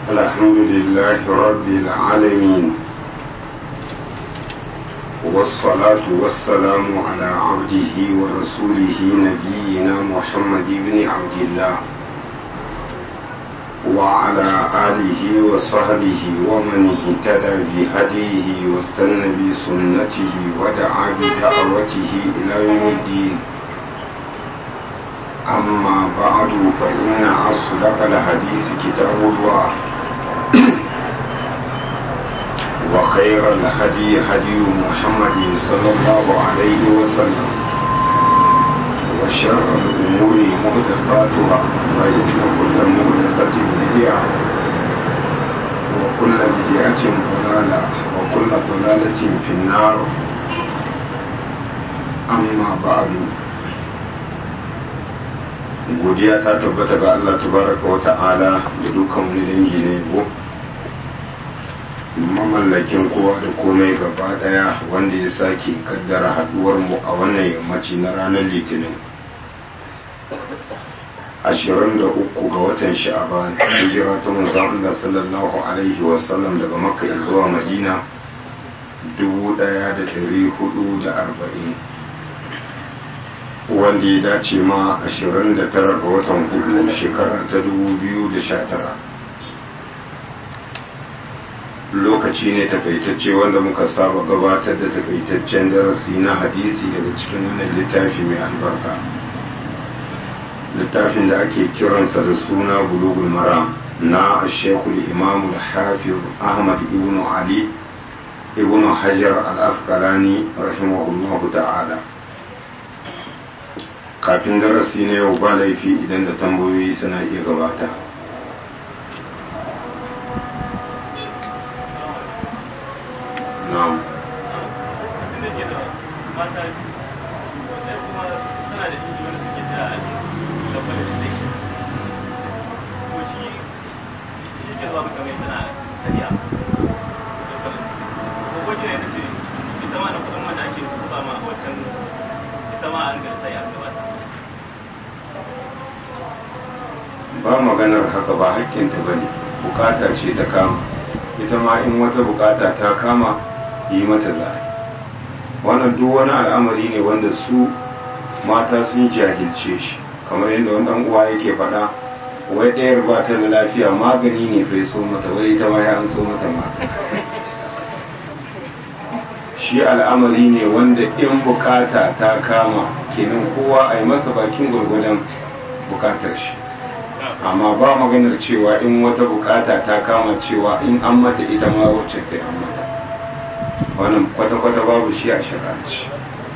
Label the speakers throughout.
Speaker 1: الحمد لله رب العالمين والصلاة والسلام على عبده ورسوله نبينا محمد بن عبد الله وعلى آله وصحبه ومن اهتدى بهديه واستنى بسنته ودعا بدعوته إلى يوم الدين أما بعد فإن أصدق الحديث كتاب الله وخير الهدي هدي محمد صلى الله عليه وسلم وشر الأمور محدثاتها فإن كل محدثة بدعة وكل بدعة ضلالة وكل ضلالة في النار أما بعد godiya ta tabbata ga Allah tabaraka wa ta'ala da dukkan wani dangi na yabo mamallakin kowa da komai gaba daya wanda ya sake kaddara haduwar mu a wannan yammaci na ranar litinin 23 ga watan sha'aban hijira ta manzon Allah sallallahu alaihi wasallam daga makka zuwa madina 1440 wanda ya dace ma 29 ga watan hudu shekara ta 2019 lokaci ne takaitacce wanda muka saba gabatar da takaitaccen darasi na hadisi daga cikin wannan littafi mai albarka littafin da ake kiransa da suna bulugul mara na shekul imamul hafiz ahmad ibn ali ibn hajar al-asqalani rahimahullahu ta'ala kafin darasi na yau ba laifi idan da tambayoyi suna iya gabata na'am ba maganar haka ba hakkinta ba ne bukata ce ta kama ita ma in wata bukata ta kama yi mata za wannan duk wani al'amari ne wanda su mata sun jahilce shi kamar yadda wani dan uwa yake faɗa wai ɗayar ba ta da lafiya magani ne bai so mata wai ita ma ya an so mata ma shi al'amari ne wanda in bukata ta kama kenan kowa a yi masa bakin gwargwadon bukatar shi amma ba maganar cewa in wata bukata ta kama cewa in an mata ita ma wacce sai an mata wannan kwata-kwata babu shi a shirarci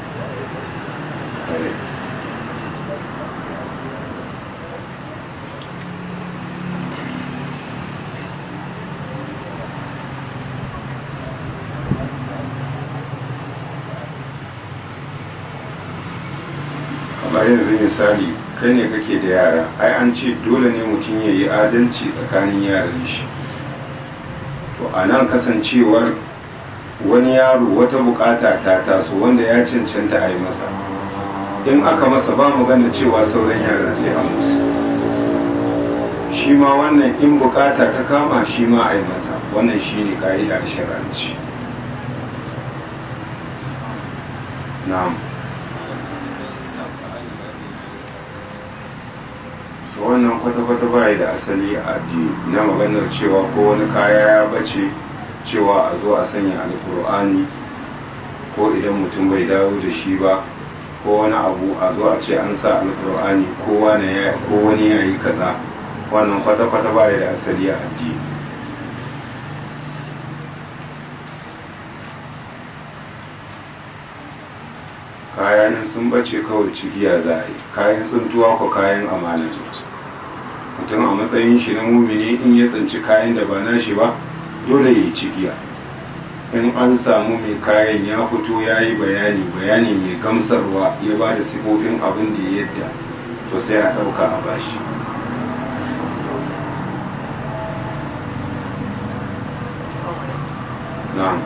Speaker 1: kamar yanzu misali kai ne kake da yara ai an ce dole ne mutum ya yi adalci tsakanin yaran shi to a nan kasancewar wani yaro wata bukata ta taso wanda ya cancanta a yi masa in aka masa ba mu gane cewa sauran yara sai an musu shi ma wannan in bukata ta kama shi ma a yi masa wannan shi ne ka'ida shiranci na'am wannan kwata-kwata baya da asali a addini na maganar cewa ko wani kaya ya bace cewa a zo a sanya alkur'ani ko idan mutum bai dawo da shi ba ko wani abu a zo a ce an sa alkur'ani ko wani ya yi kaza wannan kwata-kwata baya da asali a addini kayan sun bace kawai cigiya za a yi kayan tsuntuwa ko kayan amana mutum a matsayin shi na mumini in ya tsinci kayan da ba na shi ba dole ya yi cigiya in an samu mai kayan ya fito ya yi bayani bayani mai gamsarwa ya ba da sifofin abin da ya yadda to sai a ɗauka a bashi na'am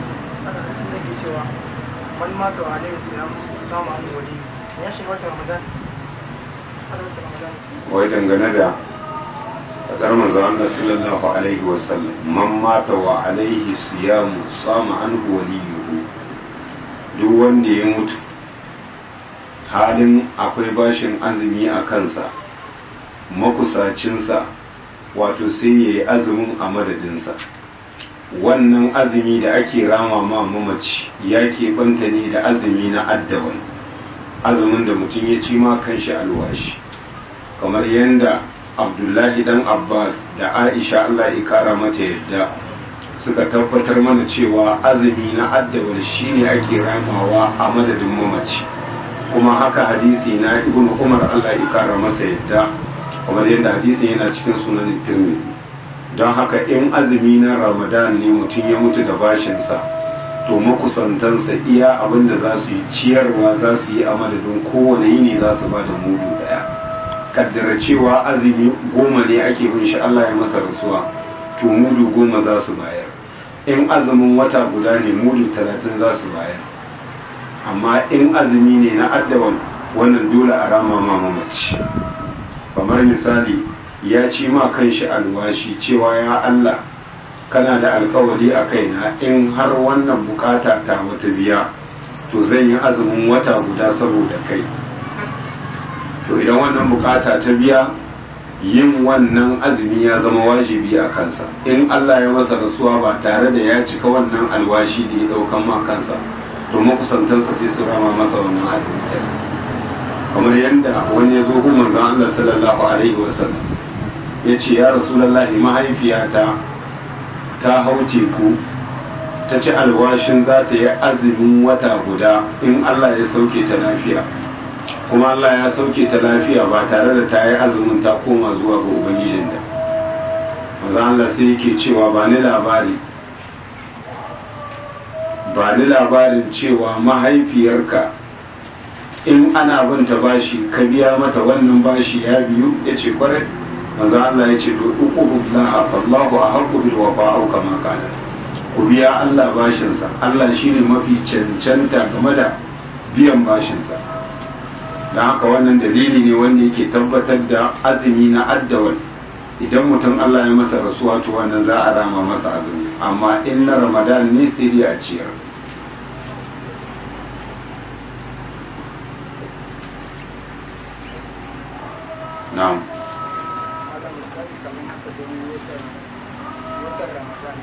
Speaker 2: wani mata wa alaihi salam samu amin wali ya shiga wata ramadan har wata ramadan
Speaker 1: wai dangane da fadar manzo Allah sallallahu alaihi wasallam man mata wa alaihi siyamu sama anhu waliyuhu duk wanda ya mutu halin akwai bashin azumi a kansa makusacinsa wato sai ya yi azumin a madadinsa wannan azumi da ake rama ma mamaci ya keɓanta ne da azumi na addaban azumin da mutum ya ci ma kanshi alwashi kamar yadda abdullahi dan abbas da aisha allah ya kara mata yadda suka tabbatar mana cewa azumi na addaban shine ake ramawa a madadin mamaci kuma haka hadisi na ibn umar allah ya kara masa yadda kamar yadda hadisin yana cikin sunan tirmidhi don haka in azumi na ramadan ne mutum ya mutu da bashinsa to makusantansa iya abin da za su yi ciyarwa za su yi a madadin kowane yini za su ba da mudu daya kaddara cewa azumi goma ne ake bin shi allah ya masa rasuwa to mudu goma za su bayar in azumin wata guda ne mudu talatin za su bayar amma in azumi ne na addaban wannan dole a rama ma mamaci kamar misali ya ci ma kanshi alwashi cewa ya Allah kana da alkawari a kaina in har wannan bukata ta wata biya to zan yi azumin wata guda saboda kai to idan wannan bukata ta biya yin wannan azumi ya zama wajibi a kansa in Allah ya masa rasuwa ba tare da ya cika wannan alwashi da ya daukan ma kansa to makusantansa sai su rama masa wannan azumi kamar yadda wani ya zo gun manzon Allah sallallahu alaihi wasallam ya ce ya rasulullahi mahaifiyata ta hau teku ta ci alwashin za ta yi azumin wata guda in Allah ya sauke ta lafiya kuma Allah ya sauke ta lafiya ba tare da ta yi azumin ta koma zuwa ga ubangijinta manzon Allah sai yake cewa ba ni labari ba ni labarin cewa mahaifiyarka in ana binta bashi ka biya mata wannan bashi ya biyu ya ce kwarai manzo Allah ya ce to uqubullah fallahu ahqqu bil wafa'u kama kana ku biya Allah bashinsa Allah shine mafi cancanta game da biyan bashinsa dan haka wannan dalili ne wanda yake tabbatar da azumi na addawal idan mutum Allah ya masa rasuwa to wannan za a rama masa azumi amma in na Ramadan ne sai dai a ciyar na'am
Speaker 2: ala misali kamar haka don watan watan ramadan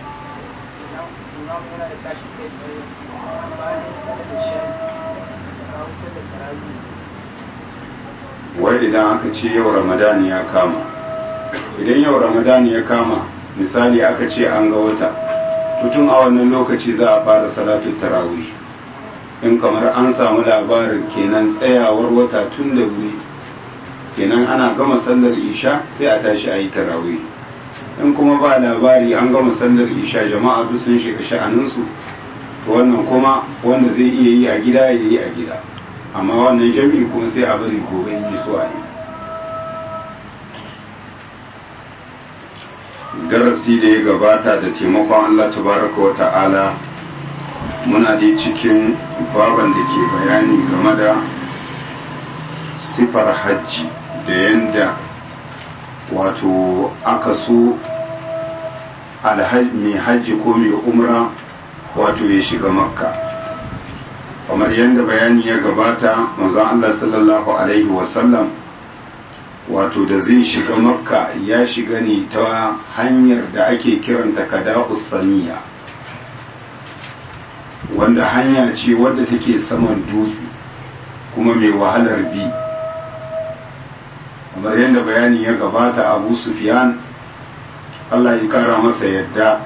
Speaker 2: imam yana da tashi kai tsaye bayan sallar da shayi kawo sallar tarawih
Speaker 1: wai idan aka ce yau ramadan ya kama idan yau ramadan ya kama misali aka ce an ga wata tun a wannan lokaci za a fara salatu tarawih in kamar an samu labarin kenan tsayawar wata tun da wuri kenan ana gama sallar isha sai a tashi a yi tarawih in kuma ba labari an gama sallar isha jama'a duk sun shiga sha'aninsu to wannan kuma wanda zai iya yi a gida ya yi a gida amma wannan jami'i kuma sai a bari gobe yi so a yi darasi da ya gabata da taimakon Allah tabaraka wa ta'ala muna dai cikin baban da ke bayani game da sifar hajji da yanda wato aka so mai hajji ko mai umra wato ya shiga makka kamar yadda bayani ya gabata manzon Allah sallallahu alaihi wasallam wato da zai shiga makka ya shiga ne ta hanyar da ake kiranta kada saniya wanda hanya ce wadda take saman dutse kuma mai wahalar bi kamar yadda bayani ya gabata abu sufyan Allah ya kara masa yadda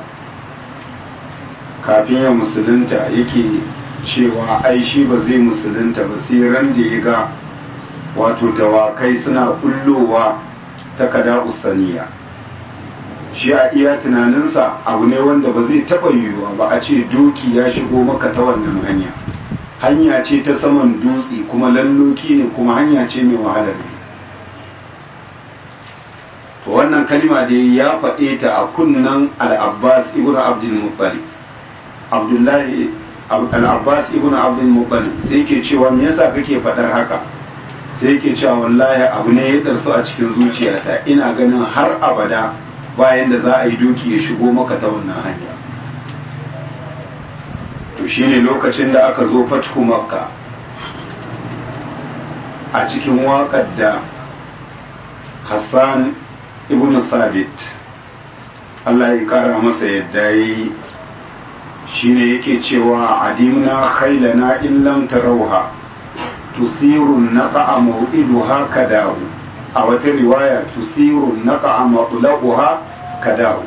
Speaker 1: kafin ya musulunta yake cewa ai shi ba zai musulunta ba sai ran da ya ga wato dawakai suna kullowa ta kada usaniya shi a iya tunaninsa abu ne wanda ba zai taɓa yiwuwa ba a ce doki ya shigo maka ta wannan hanya hanya ce ta saman dutse kuma lalloki ne kuma hanya ce mai wahalar ne to wannan kalima da ya faɗe ta a kunnan al-abbas ibn abdul muttalib abdullahi al-abbas ibn abdul muttalib sai ke cewa me yasa kake faɗar haka sai yake cewa wallahi abu ne ya ɗarsu a cikin zuciyata ina ganin har abada bayan da za a yi doki ya shigo maka ta wannan hanya to shine lokacin da aka zo fathu makka a cikin waƙar da hassan ibn sabit Allah ya kara masa yadda yi shine yake cewa adimna khailana in lam tarawha tusiru naqa maw'iduha kadahu a wata riwaya tusiru naqa matlaquha kadahu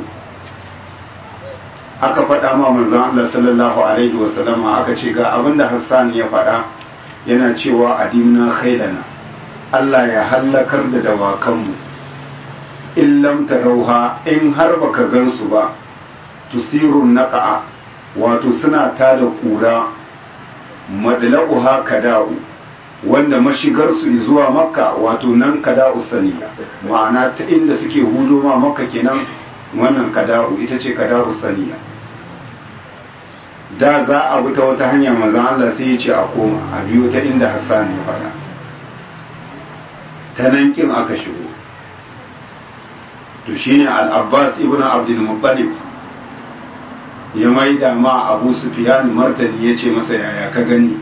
Speaker 1: aka faɗa ma manzon Allah sallallahu alaihi wa sallama aka ce ga abinda Hassan ya faɗa yana cewa adimna khailana Allah ya hallakar da dawakanmu in lam tarauha in har baka gansu ba tusirun naqa'a wato suna tada kura madla'uha kada'u wanda mashigar su zuwa makka wato nan kada'u saniya ma'ana ta inda suke hudo ma makka kenan wannan kada'u ita ce kada'u saniya da za a bi ta wata hanya manzon Allah sai ya ce a koma a biyo ta inda Hassan ya faɗa ta nan kin aka shigo to shine al-abbas ibn abdul muttalib ya maida ma abu sufyan martani ya ce masa yaya ka gani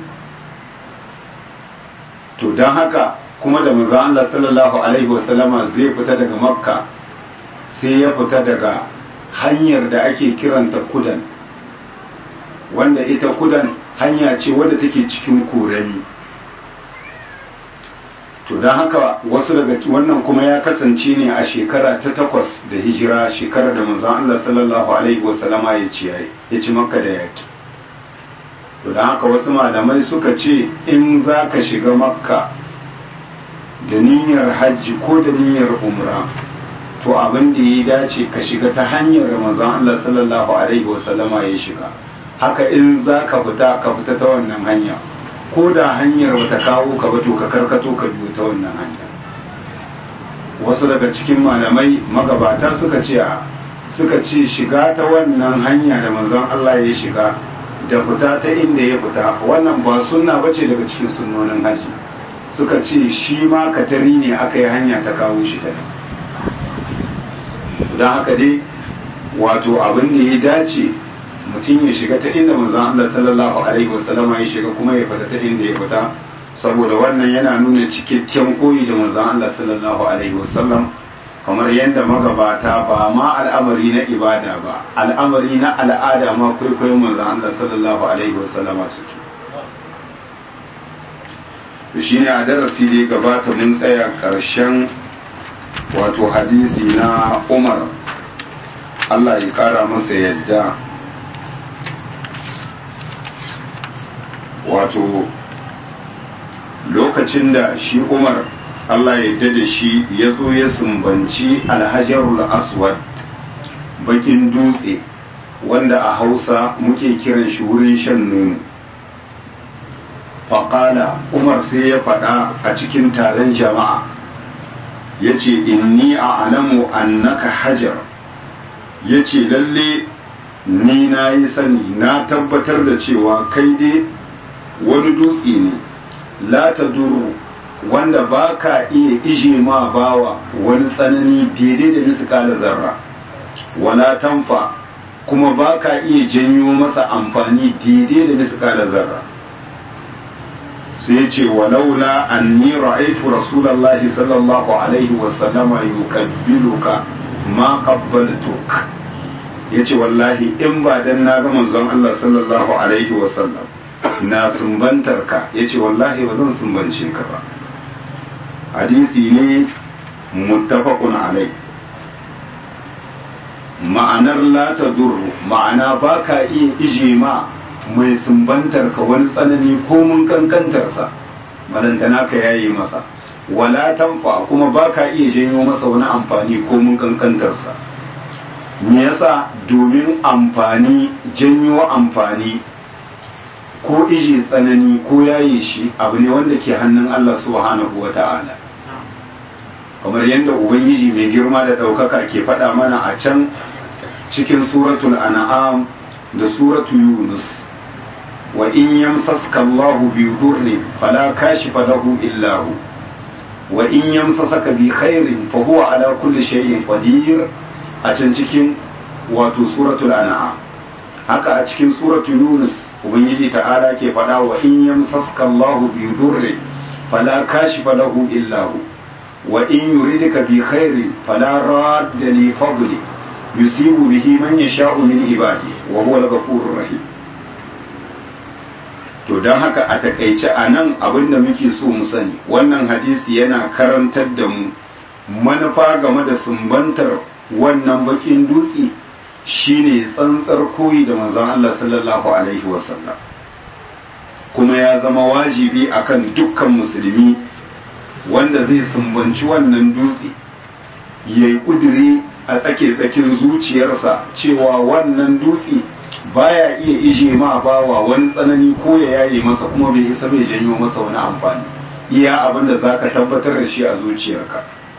Speaker 1: to don haka kuma da manzo Allah sallallahu alaihi wasallama zai fita daga makka sai ya fita daga hanyar da ake kiranta kudan wanda ita kudan hanya ce wadda take cikin korami to don haka wasu daga wannan kuma ya kasance ne a shekara ta takwas da hijira shekarar da manzon Allah sallallahu alaihi wasallama ya ci ya ci makka da yaki to don haka wasu malamai suka ce in za ka shiga makka da niyyar hajji ko da niyyar umra to abin da ya dace ka shiga ta hanyar da manzon Allah sallallahu alaihi wasallama ya shiga haka in za ka fita ka fita ta wannan hanya ko da hanyar bata kawo ka ba to ka karkato ka biyo ta wannan hanya wasu daga cikin malamai magabata suka ce a suka ce shiga ta wannan hanya da manzon Allah ya shiga da fita ta inda ya fita wannan ba sunna bace daga cikin sunnonin haji suka ce shi ma katari ne aka yi hanya ta kawo shi ta don haka dai wato abin da ya dace mutum ya shiga ta inda manzon Allah sallallahu alaihi wasallam ya shiga kuma ya fita ta inda ya fita saboda wannan yana nuna cikakken koyi da manzon Allah sallallahu alaihi wasallam kamar yadda magabata ba ma al'amari na ibada ba al'amari na al'ada ma kwaikwayon manzon Allah sallallahu alaihi wasallama suke to shine a darasi da ya gabata mun tsaya karshen wato hadisi na Umar Allah ya kara masa yadda wato lokacin da shi umar Allah ya da shi ya zo ya sumbanci alhajarul aswad bakin dutse wanda a hausa muke kiran shi wurin shan nono faƙala umar sai ya faɗa a cikin taron jama'a ya ce inni a alamu annaka hajar ya ce lalle ni na yi sani na tabbatar da cewa kai dai wani dutse ne la ta duru wanda ba ka iya ije ma bawa wani tsanani daidai da miskala zarra wala tanfa kuma ba ka iya janyo masa amfani daidai da miskala zarra sai ce walaula anni ra'aytu rasulullahi sallallahu alaihi wa sallama yukabbiluka ma qabbaltuk yace wallahi in ba dan na ga manzon Allah sallallahu alaihi wa sallam na sumbantar ka ya ce wallahi ba zan sumbance ka ba hadisi ne muttafaqun alai ma'anar la ta duru ma'ana ba ka iya ije ma mai sumbantar ka wani tsanani ko mun kankantarsa balantana ka yayi masa wala tanfa kuma ba ka iya janyo masa wani amfani ko mun kankantarsa me yasa domin amfani janyo amfani ko ije tsanani ko yaye shi abu ne wanda ke hannun Allah subhanahu wa ta'ala kamar yadda ubangiji mai girma da ɗaukaka ke faɗa mana a can cikin suratul an'am da suratul yunus wa in yamsaska Allah bi dhurri fala kashifa lahu illa hu wa in yamsasaka bi khairin fa huwa ala kulli shay'in qadir a can cikin wato suratul an'am haka a cikin suratul yunus ubangiji ta'ala ke faɗa wa in yamsaska Allahu bi durri fala kashifa lahu illa hu wa in yuridka bi khairin fala radda li fadli yusibu bihi man yasha'u min ibadi wa huwa al-ghafurur rahim to don haka a takaice a nan abin da muke so mu sani wannan hadisi yana karantar da mu manufa game da sumbantar wannan bakin dutse shine tsantsar koyi da manzon Allah sallallahu alaihi wasallam kuma ya zama wajibi akan dukkan musulmi wanda zai sumbanci wannan dutse ya yi ƙudiri a tsake-tsakin zuciyarsa cewa wannan dutse baya iya ije ma bawa wani tsanani ko ya yaye masa kuma bai isa bai janyo masa wani amfani iya abin da za ka tabbatar da shi a zuciyarka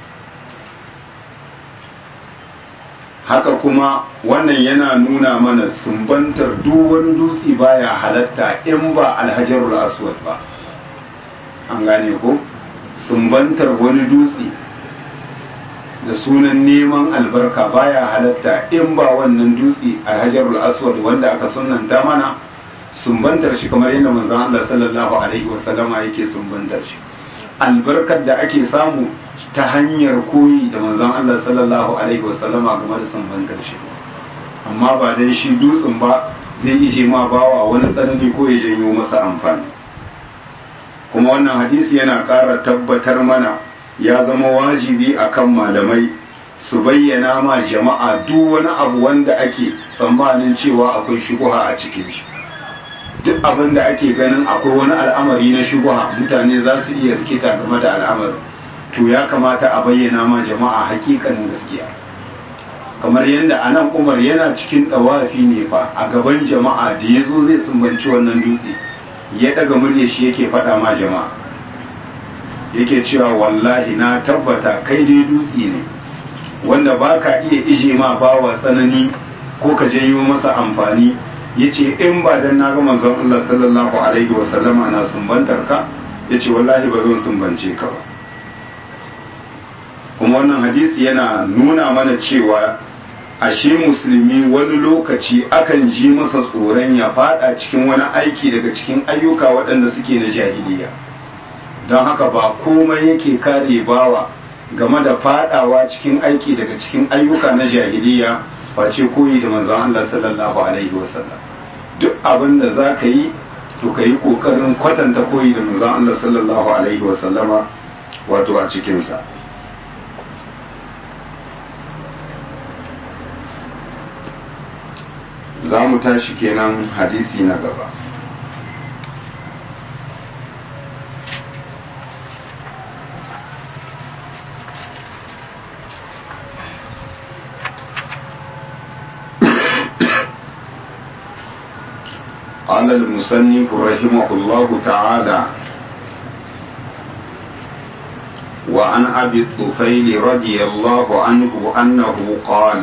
Speaker 1: haka kuma wannan yana nuna mana sumbantar duk wani dutse baya halatta in ba alhajarul aswad ba an gane ko sumbantar wani dutse da sunan neman albarka baya halatta in ba wannan dutse alhajarul aswad wanda aka sunanta mana sumbantar shi kamar yadda manzon Allah sallallahu alaihi wasallama yake sumbantar shi albarkar da ake samu ta hanyar koyi da manzon Allah sallallahu alaihi wasallama game da sumbantar shi amma ba dan shi dutsen ba zai ije ma bawa wani tsanani ko ya janyo masa amfani kuma wannan hadisi yana ƙara tabbatar mana ya zama wajibi akan malamai su bayyana ma jama'a duk wani abu wanda ake tsammanin cewa akwai shubuha a cikin shi duk abin da ake ganin akwai wani al'amari na shubuha mutane za su iya rikita game da al'amarin to ya kamata a bayyana ma jama'a hakikanin gaskiya kamar yadda anan umar yana cikin ɗawafi ne fa a gaban jama'a da ya zo zai sumbanci wannan dutse ya daga murya shi yake faɗa ma jama'a yake cewa wallahi na tabbata kai dai dutse ne wanda ba ka iya ije ma bawa tsanani ko ka janyo masa amfani ya ce in ba dan na ga manzon Allah sallallahu alaihi wasallama na sumbantar ka ya ce wallahi ba zan sumbance ka ba kuma wannan hadisi yana nuna mana cewa ashe musulmi wani lokaci akan ji masa tsoron ya fada cikin wani aiki daga cikin ayyuka waɗanda suke na jahiliya don haka ba komai yake kare bawa game da fadawa cikin aiki daga cikin ayyuka na jahiliya face koyi da manzon Allah sallallahu alaihi wasallam duk abin da za ka yi to ka yi kokarin kwatanta koyi da manzon Allah sallallahu alaihi wasallama wato a cikinsa za mu tashi kenan hadisi na gaba قال المصنف رحمه الله تعالى وعن أبي الطفيل رضي الله عنه أنه قال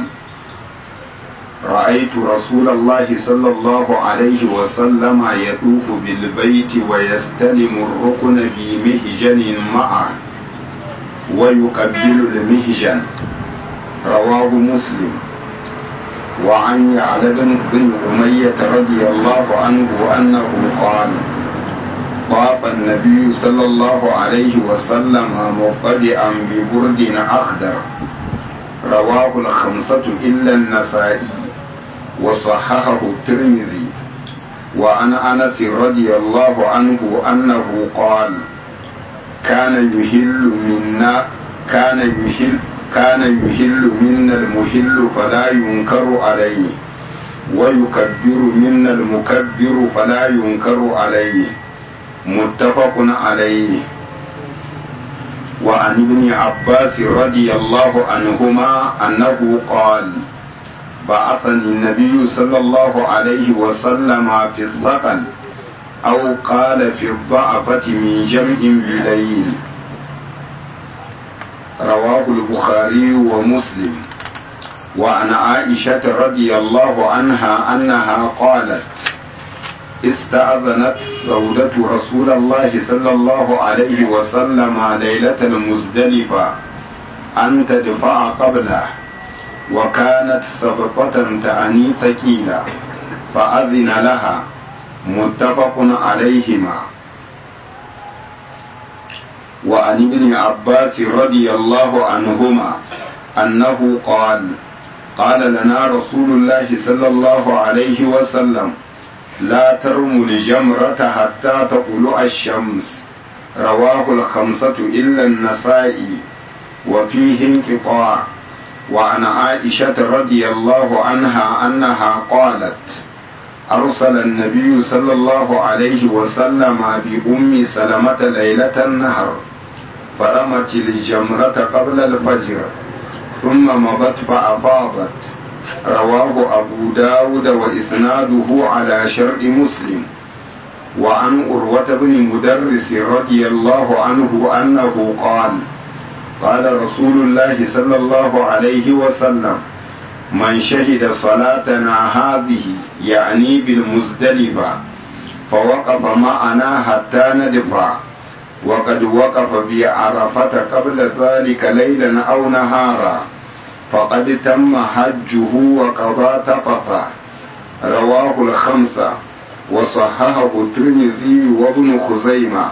Speaker 1: رأيت رسول الله صلى الله عليه وسلم يطوف بالبيت ويستلم الركن بمهجن معه ويقبل المهجن رواه مسلم وعن يعلى بن أمية رضي الله عنه أنه قال طاف النبي صلى الله عليه وسلم مقتدئا ببرد أخضر رواه الخمسة إلا النسائي وصححه الترمذي وعن أنس رضي الله عنه أنه قال كان يهل منا كان يهل كان يهل منا المهل فلا ينكر عليه ويكبر منا المكبر فلا ينكر عليه متفق عليه وعن ابن عباس رضي الله عنهما أنه قال بعثني النبي صلى الله عليه وسلم في الثقل أو قال في الضعفة من جمع بليل رواه البخاري ومسلم وعن عائشة رضي الله عنها أنها قالت استأذنت سودة رسول الله صلى الله عليه وسلم ليلة المزدلفة أن تدفع قبله وكانت سبقة تعني ثقيلة فأذن لها متفق عليهما وعن ابن عباس رضي الله عنهما أنه قال قال لنا رسول الله صلى الله عليه وسلم لا ترموا الجمرة حتى تطلع الشمس رواه الخمسة إلا النسائي وفيه انقطاع وعن عائشة رضي الله عنها أنها قالت أرسل النبي صلى الله عليه وسلم بأم سلمة ليلة النهر فرمت الجمرة قبل الفجر ثم مضت فأفاضت رواه أبو داود وإسناده على شرط مسلم وعن أروة بن مدرس رضي الله عنه أنه قال قال رسول الله صلى الله عليه وسلم من شهد صلاتنا هذه يعني بالمزدلفة فوقف معنا حتى ندفع وقد وقف بعرفة قبل ذلك ليلا أو نهارا فقد تم حجه وقضى تفثه رواه الخمسة وصححه الترمذي وابن خزيمة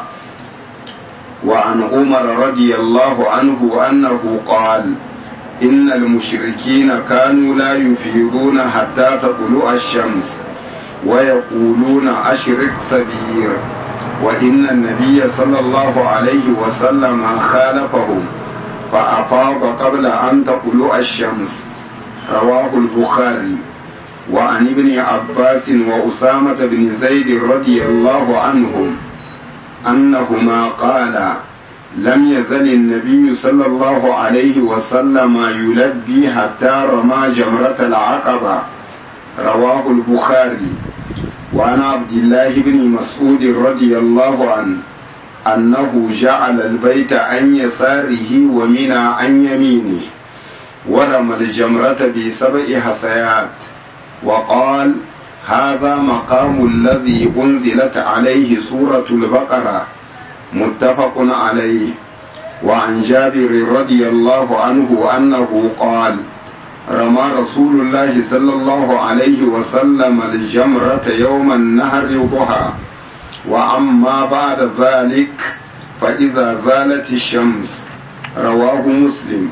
Speaker 1: وعن عمر رضي الله عنه أنه قال إن المشركين كانوا لا يفيضون حتى تطلع الشمس ويقولون أشرك سبير وإن النبي صلى الله عليه وسلم خالفهم فأفاض قبل أن تطلع الشمس رواه البخاري وعن ابن عباس وأسامة بن زيد رضي الله عنهم أنهما قالا لم يزل النبي صلى الله عليه وسلم يلبي حتى رمى جمرة العقبة رواه البخاري وعن عبد الله بن مسعود رضي الله عنه أنه جعل البيت عن يساره ومنى عن يمينه ورمى الجمرة بسبع حصيات وقال هذا مقام الذي أنزلت عليه سورة البقرة متفق عليه وعن جابر رضي الله عنه أنه قال رمى رسول الله صلى الله عليه وسلم الجمرة يوم النهر ضحى وأما بعد ذلك فإذا زالت الشمس رواه مسلم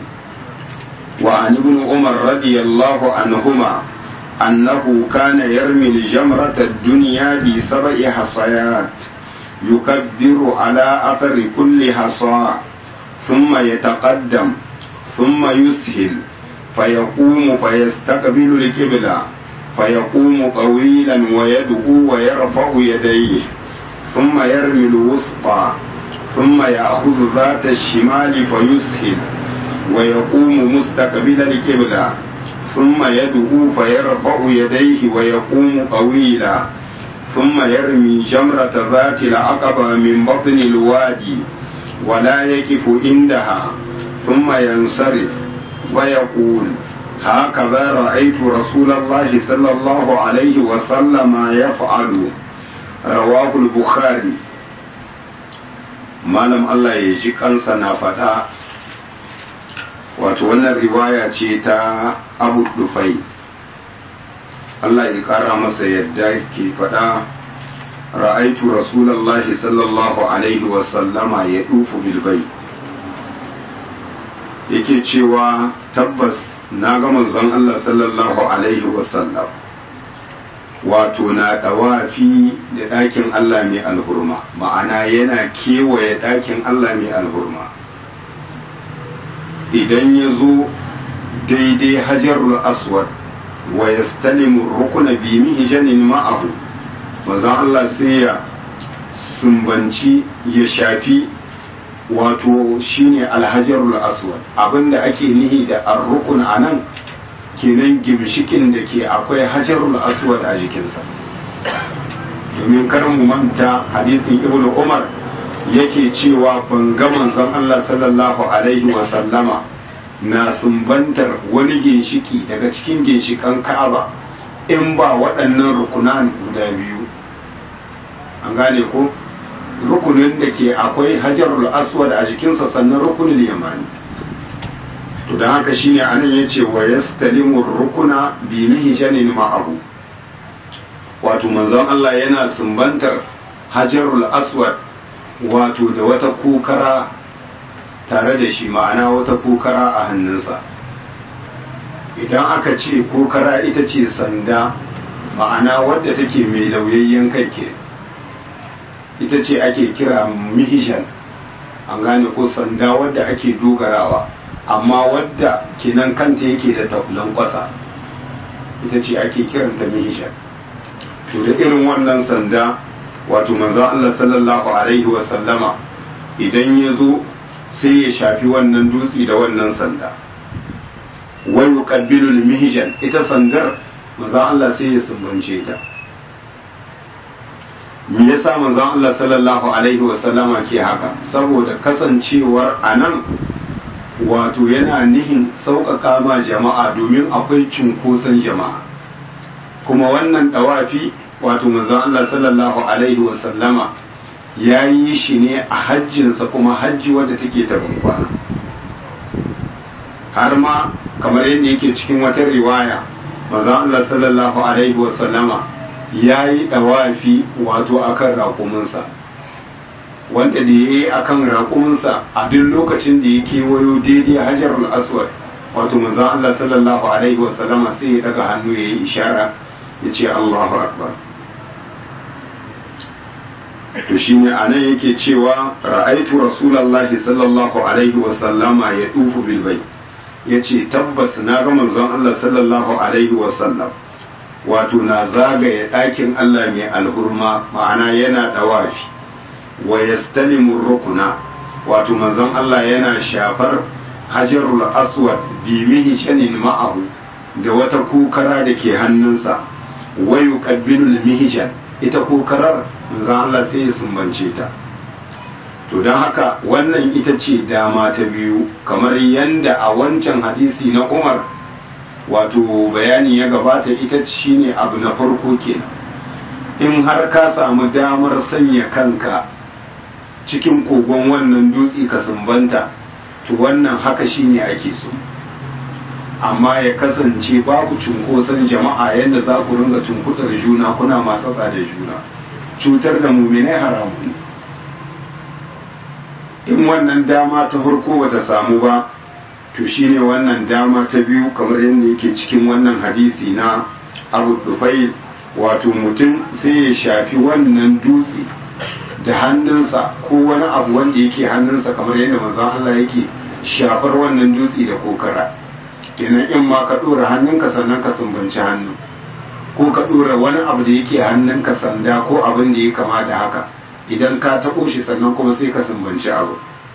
Speaker 1: وعن ابن عمر رضي الله عنهما أنه كان يرمي الجمرة الدنيا بسبع حصيات يكبر على أثر كل حصى ثم يتقدم ثم يسهل فيقوم فيستقبل القبلة فيقوم طويلا ويدعو ويرفع يديه ثم يرمي الوسطى ثم يأخذ ذات الشمال فيسهل ويقوم مستقبل القبلة ثم يدعو فيرفع يديه ويقوم طويلا ثم يرمي جمرة ذات العقبة من بطن الوادي ولا يقف عندها ثم ينصرف ويقول هكذا رأيت رسول الله صلى الله عليه وسلم يفعل رواه البخاري malam Allah ya ji kansa na faɗa wato wannan riwaya ce ta abu dufai Allah ya ƙara masa yadda ke faɗa ra'aitu rasulallahi sallallahu alaihi wasallama ya ɗufu bilbai yake cewa tabbas na ga manzon Allah sallallahu alaihi wasallam wato na ɗawafi da ɗakin Allah mai alhurma ma'ana yana kewaye ɗakin Allah mai alhurma idan ya zo daidai hajarul aswad wa yastalimu rukuna bi mihijanin ma'ahu manzon Allah sai ya sumbanci ya shafi wato shine alhajarul aswad abinda ake nihi da arrukun anan kenan gimshikin da ke akwai hajarul aswad a jikinsa domin kar mu manta hadisin ibn umar yake cewa ban ga manzon Allah sallallahu alaihi wa sallama na sumbantar wani ginshiki daga cikin ginshikan Ka'aba in ba waɗannan rukunan guda biyu an gane ko rukunin da ke akwai hajarul aswad a jikinsa sannan rukunin yamani to don haka shine anan ya ce wa yastalimu rukuna bi mihjanin ma'ahu wato manzon Allah yana sumbantar hajarul aswad wato da wata kukara tare da shi ma'ana wata kukara a hannunsa idan aka ce kukara ita ce sanda ma'ana wadda take mai lauyayyen kai ke ita ce ake kira mihishan an gane ko sanda wadda ake dogarawa amma wadda kinan kanta yake da tafulan kwasa ita ce ake kiranta mihishan to da irin wannan sanda wato manzon Allah sallallahu alaihi wa sallama idan ya zo sai ya shafi wannan dutse da wannan sanda wai yuqabbilu mihjan ita sandar manzon Allah sai ya sumbance ta me yasa manzon Allah sallallahu alaihi wa sallama ke haka saboda kasancewar anan wato yana nihin sauƙaƙa ma jama'a domin akwai cunkoson jama'a kuma wannan dawafi wato manzon Allah sallallahu alaihi wa sallama ya yi shi ne a hajjinsa kuma hajji wadda take ta kwana har ma kamar yadda yake cikin wata riwaya manzon Allah sallallahu alaihi wa sallama ya yi dawafi wato akan raƙuminsa wanda da ya yi akan raƙuminsa a duk lokacin da ya kewayo daidai hajar aswad wato manzon Allah sallallahu alaihi wa sallama sai ya daga hannu ya yi ishara ya ce Allahu akbar to shine anan yake cewa ra'aitu rasulullahi sallallahu alaihi wa sallama ya dufu bil bayt yace tabbas na ga manzon Allah sallallahu alaihi wa sallam wato na zagaye ɗakin Allah mai alhurma ma'ana yana dawafi wa yastalimu rukuna wato manzon Allah yana shafar hajarul aswad bi mihi shanin ma'ahu da wata kukara da ke hannunsa wa yuqabbilu al ita kokarar manzon Allah sai ya sumbance ta to don haka wannan ita ce dama ta biyu kamar yanda a wancan hadisi na Umar wato bayani ya gabata ita shine abu na farko kenan in har ka samu damar sanya kanka cikin kogon wannan dutse ka sumbanta to wannan haka shine ake so amma ya kasance babu cunkoson jama'a yadda za ku ringa cunkudar juna kuna matsatsa da juna cutar da muminai haramun in wannan dama ta farko bata samu ba to shine wannan dama ta biyu kamar yadda yake cikin wannan hadisi na abu dufai wato mutum sai ya shafi wannan dutse da hannunsa ko wani abu wanda yake hannunsa kamar yadda manzon Allah yake shafar wannan dutse da kokara kenan in ma ka dora hannunka sannan ka sumbanci hannu ko ka dora wani abu da yake hannunka sanda ko abin da ya kama da haka idan ka taɓo shi sannan kuma sai ka sumbanci abu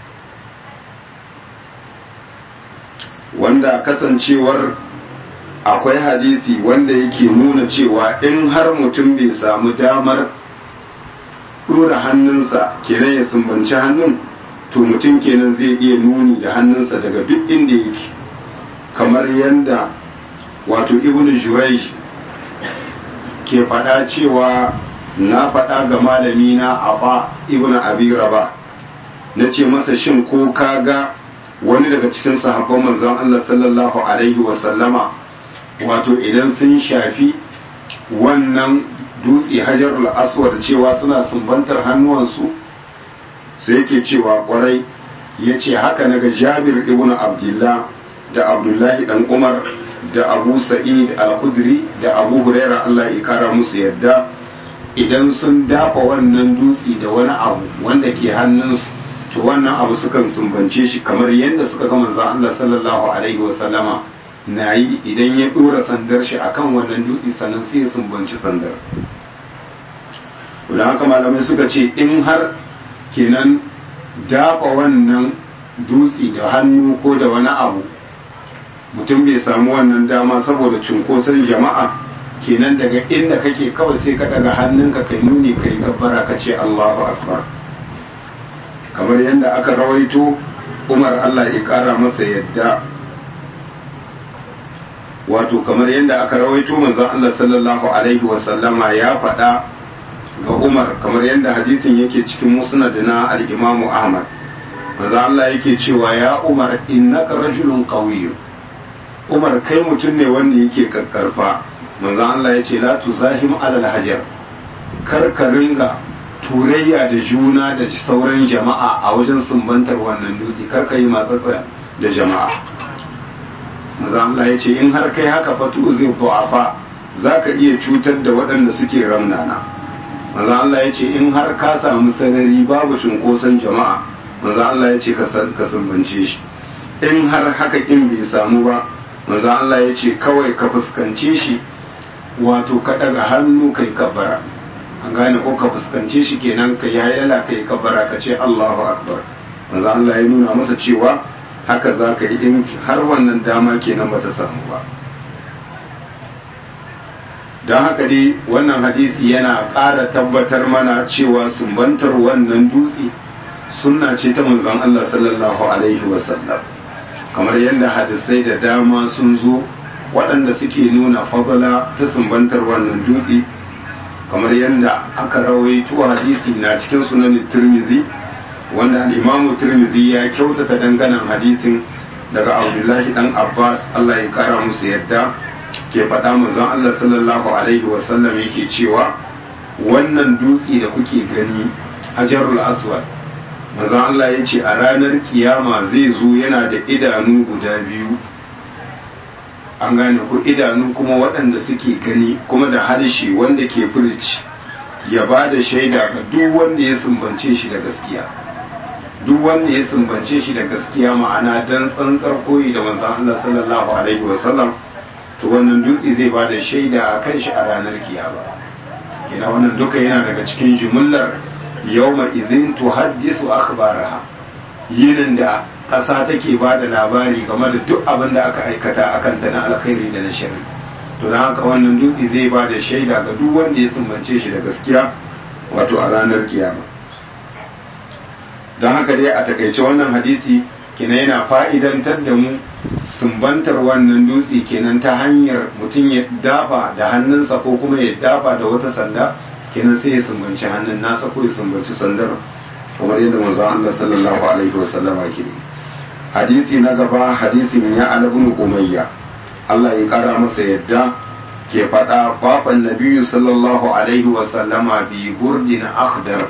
Speaker 1: wanda kasancewar akwai hadisi wanda yake nuna cewa in har mutum bai samu damar ɗora hannunsa kenan ya sumbanci hannun to mutum kenan zai iya nuni da hannunsa daga duk inda yake kamar yadda wato ibn jurayj ke faɗa cewa na faɗa ga malami na aba ibn abi raba na ce masa shin ko ka ga wani daga cikin sahabban manzon Allah sallallahu alaihi wasallama wato idan sun shafi wannan dutse hajarul aswad cewa suna sumbantar hannuwansu sai yake cewa kwarai ya ce haka naga jabir ibn abdullah da abdullahi dan umar da abu sa'id al-khudri da abu huraira Allah ya kara musu yadda idan sun dafa wannan dutse da wani abu wanda ke hannunsu to wannan abu sukan sumbance shi kamar yadda suka ga manzon Allah sallallahu alaihi wa sallama na yi idan ya dora sandar shi akan wannan dutse sannan sai ya sumbanci sandar don haka malamai suka ce in har kenan dafa wannan dutse da hannu ko da wani abu mutum bai samu wannan dama saboda cunkoson jama'a kenan daga inda kake kawai sai ka daga hannunka kai nuni kai gabbara ka ce Allahu akbar kamar yadda aka rawaito Umar Allah ya kara masa yadda wato kamar yadda aka rawaito manzon Allah sallallahu alaihi wasallama ya faɗa ga Umar kamar yadda hadisin yake cikin musnad na al-Imam Ahmad manzo Allah yake cewa ya Umar innaka rajulun qawiy Umar kai mutum ne wanda yake kakkarfa manzo Allah yace la tuzahim alal hajar kar ka ringa turayya da juna da sauran jama'a a wajen sumbantar wannan dutse kar ka yi matsatsa da jama'a manzo Allah yace in har kai haka fatu zai du'afa zaka iya cutar da waɗanda suke ramnana manzo Allah yace in har ka samu sarari babu cunkoson jama'a manzo Allah ya ce ka sumbance shi in har haka kin bai samu ba manzo Allah ya ce kawai ka fuskance shi wato ka daga hannu kai kabara an gane ko ka fuskance shi kenan ka yayala kai kabara ka ce Allahu akbar manzo Allah ya nuna masa cewa haka za ka yi in har wannan dama kenan bata samu ba don haka dai wannan hadisi yana ƙara tabbatar mana cewa sumbantar wannan dutse sunna ce ta manzon Allah sallallahu alaihi wasallam kamar yadda hadisai da dama sun zo waɗanda suke nuna fadala ta sumbantar wannan dutse kamar yadda aka rawaito hadisi na cikin sunan tirmizi wanda al-imamu tirmizi ya kyautata danganan hadisin daga abdullahi dan abbas Allah ya kara musu yadda ke faɗa manzon Allah sallallahu alaihi wasallam yake cewa wannan dutse da kuke gani hajarul aswad manzon Allah ya ce a ranar kiyama zai zo yana da idanu guda biyu an gane ku idanu kuma waɗanda suke gani kuma da harshe wanda ke furci ya ba da shaida ga duk wanda ya sumbance shi da gaskiya duk wanda ya sumbance shi da gaskiya ma'ana dan tsantsar koyi da manzon Allah sallallahu alaihi wasallam to wannan dutse zai ba da shaida a kan shi a ranar kiyama kina wannan duka yana daga cikin jumullar yawma idhin tuhaddisu akhbaraha yinin da ƙasa take ba da labari game da duk abin da aka aikata akan ta na alkhairi da na sharri to don haka wannan dutse zai ba da shaida ga duk wanda ya sumbance shi da gaskiya wato a ranar kiyama don haka dai a takaice wannan hadisi kina yana fa'idantar da mu sumbantar wannan dutse kenan ta hanyar mutum ya dafa da hannunsa ko kuma ya dafa da wata sanda kenan sai ya sumbanci hannun nasa ko ya sumbanci sandar kamar yadda manzon Allah sallallahu alaihi wasallam ke hadisi na gaba hadisin ya alabun umayya Allah ya kara masa yadda ke faɗa baban nabiyyu sallallahu alaihi wasallama bi burdin akhdar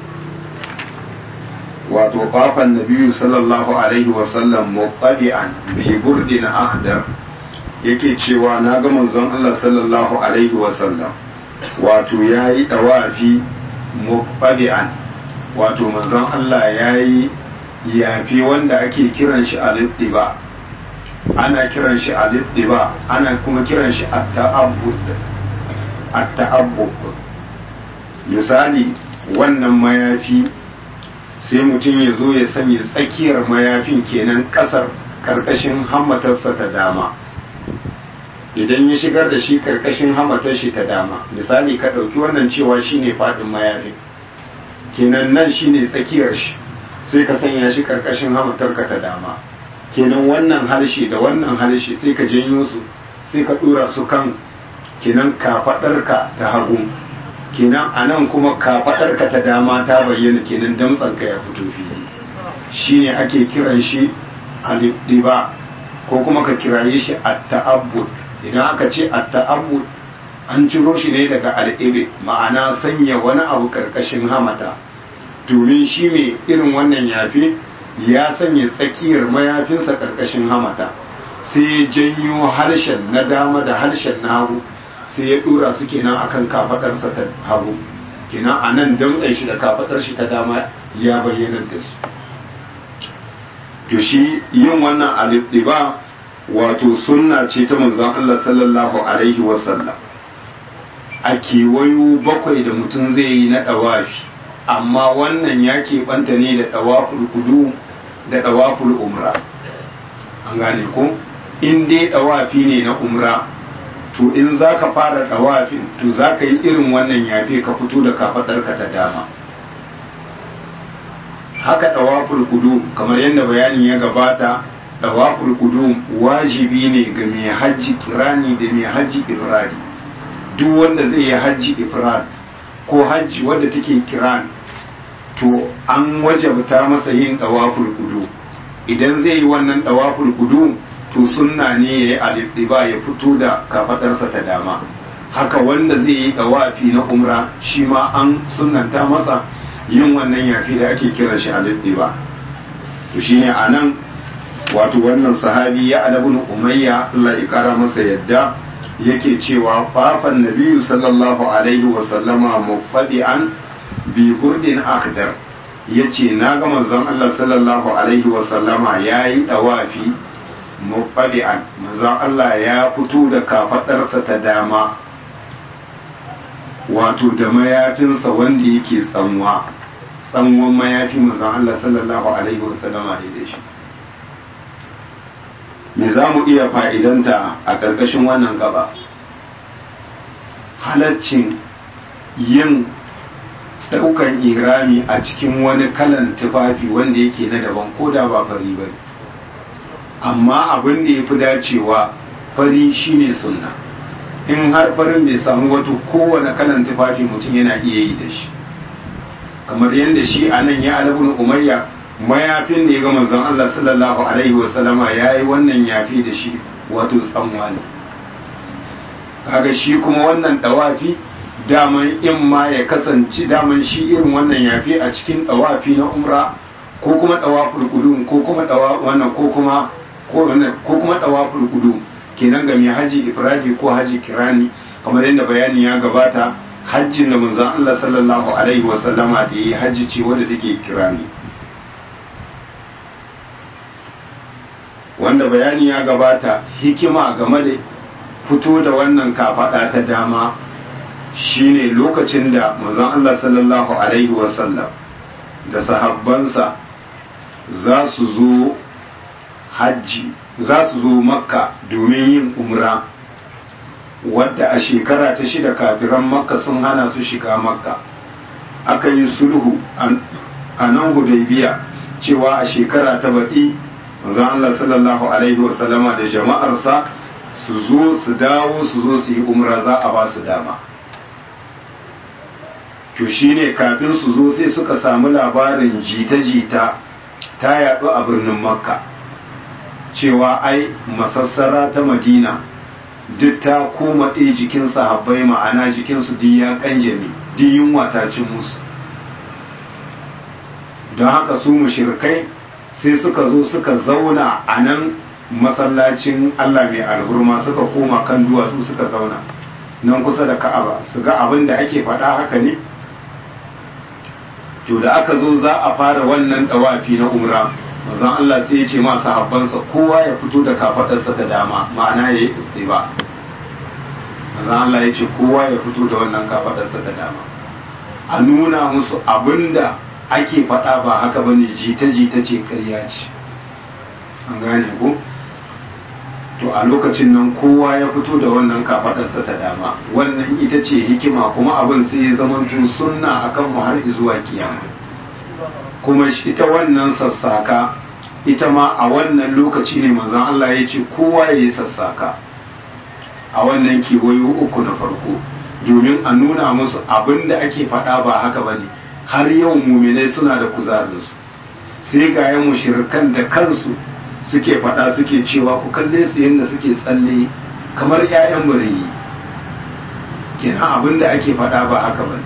Speaker 1: wato baban nabiyyu sallallahu alaihi wasallam muqabi'an bi burdin akhdar yake cewa na ga manzon Allah sallallahu alaihi wasallam wato yayi dawafi muqabi'an wato manzon Allah ya yi yafi wanda ake kiran shi al-ittiba ana kiran shi al-ittiba ana kuma kiran shi at-ta'abbud at-ta'abbud misali wannan mayafi sai mutum ya zo ya sanya tsakiyar mayafin kenan kasar karkashin hammatarsa ta dama idan ya shigar da shi karkashin hammatar shi ta dama misali ka ɗauki wannan cewa shine faɗin mayafin kenan nan shine tsakiyar shi sai ka sanya shi karkashin hamatarka ta dama kenan wannan harshe da wannan harshe sai ka janyo su sai ka dora su kan kenan kafadarka ta hagu kenan a nan kuma kafadarka ta dama ta bayyana kenan damtsanka ya fito fili shine ake kiran shi al-diba ko kuma ka kiraye shi at-ta'abbud idan aka ce at-ta'abbud an ciro shi ne daga al'ibe ma'ana sanya wani abu karkashin hamata domin shi mai irin wannan yafi ya sanya tsakiyar mayafinsa karkashin hamata sai ya janyo harshen na dama da harshen na hagu sai ya dora su kenan akan kafadarsa ta hagu kenan a nan damtsan shi da kafadar shi ta dama ya bayyana da su to shi yin wannan alibdiba wato sunna ce ta manzon Allah sallallahu alaihi wasallam a kewayo bakwai da mutum zai yi na ɗawafi amma wannan ya keɓanta ne da ɗawaful kudu da ɗawaful umra an gane ko in dai ɗawafi ne na umra to in za ka fara ɗawafin to za ka yi irin wannan yafe ka fito da kafaɗarka ta dama haka ɗawaful kudu kamar yadda bayanin ya gabata ɗawaful kudu wajibi ne ga mai hajji kirani da mai hajji irradi duk wanda zai yi hajji ifrad ko hajji wadda take kiran to an wajabta masa yin dawaful kudu idan zai yi wannan dawaful kudu to sunna ne ya yi alifiba ya fito da kafadarsa ta dama haka wanda zai yi dawafi na umra shi ma an sunnanta masa yin wannan yafi da ake kira shi alifiba to shine a nan wato wannan sahabi ya alabun umayya Allah ya kara masa yadda yake cewa fafan nabiyu sallallahu alaihi wa sallama mufadi'an bi hurdin akdar yace na ga manzon Allah sallallahu alaihi wa sallama yayi dawafi mufadi'an manzon Allah ya fito da kafadarsa ta dama wato da mayafinsa wanda yake tsanwa tsanwan mayafi manzon Allah sallallahu alaihi wa sallama ya da shi me za mu iya fa'idanta a ƙarƙashin wannan gaba halaccin yin ɗaukan irami a cikin wani kalan tufafi wanda yake na daban ko da ba fari ba amma abin da ya fi dacewa fari shine sunna in har farin bai samu wato kowane kalan tufafi mutum yana iya yi da shi kamar yadda shi a nan ya alabun umayya mayafin da ya ga manzon Allah sallallahu alaihi wasallama ya yi wannan yafi da shi wato tsanwa ne kaga shi kuma wannan dawafi daman in ma ya kasance daman shi irin wannan yafi a cikin dawafi na umra ko kuma dawaful qudum ko kuma dawa wannan ko kuma ko wannan ko kuma dawaful qudum kenan ga mai haji ifradi ko haji kirani kamar yadda bayani ya gabata hajjin da manzon Allah sallallahu alaihi wasallama da yi haji ce wadda take kirani wanda bayani ya gabata hikima game da fito da wannan kafada ta dama shine lokacin da manzon Allah sallallahu alaihi wasallam da sahabbansa za su zo hajji za su zo makka domin yin umra wadda a shekara ta shida kafiran makka sun hana su shiga makka aka yi sulhu a nan hudaybiya cewa a shekara ta baɗi manzon Allah sallallahu alaihi wasallama da jama'arsa su zo su dawo su zo su yi umra za a ba su dama to shine kafin su zo sai suka samu labarin jita-jita ta yaɗu a birnin makka cewa ai masassara ta madina duk ta koma ɗaya jikin sahabbai ma'ana jikinsu duk ya kanjami duk yunwa ta cin musu don haka su mushirkai sai suka zo suka zauna a nan masallacin Allah mai alhurma suka koma kan duwatsu suka zauna nan kusa da ka'aba su ga abin da ake faɗa haka ne to da aka zo za a fara wannan ɗawafi na umra manzon Allah sai ya ce ma sahabbansa kowa ya fito da kafaɗarsa ta dama ma'ana ya yi ba manzon Allah ya ce kowa ya fito da wannan kafaɗarsa ta dama a nuna musu abinda ake faɗa ba haka bane jita-jita ce ƙarya ce an gane ko to a lokacin nan kowa ya fito da wannan kafaɗarsa ta dama wannan ita ce hikima kuma abin sai ya zama sunna akan mu har zuwa kiyama kuma ita wannan sassaka ita ma a wannan lokaci ne manzon Allah ya ce kowa ya yi sassaka a wannan kewayo uku na farko domin a nuna musu abin da ake faɗa ba haka ba ne har yau muminai suna da kuzarinsu sai ga yan mushirikan da kansu suke faɗa suke cewa ku kalle su yadda suke tsalle kamar 'ya'yan murayi kenan abin da ake faɗa ba haka ba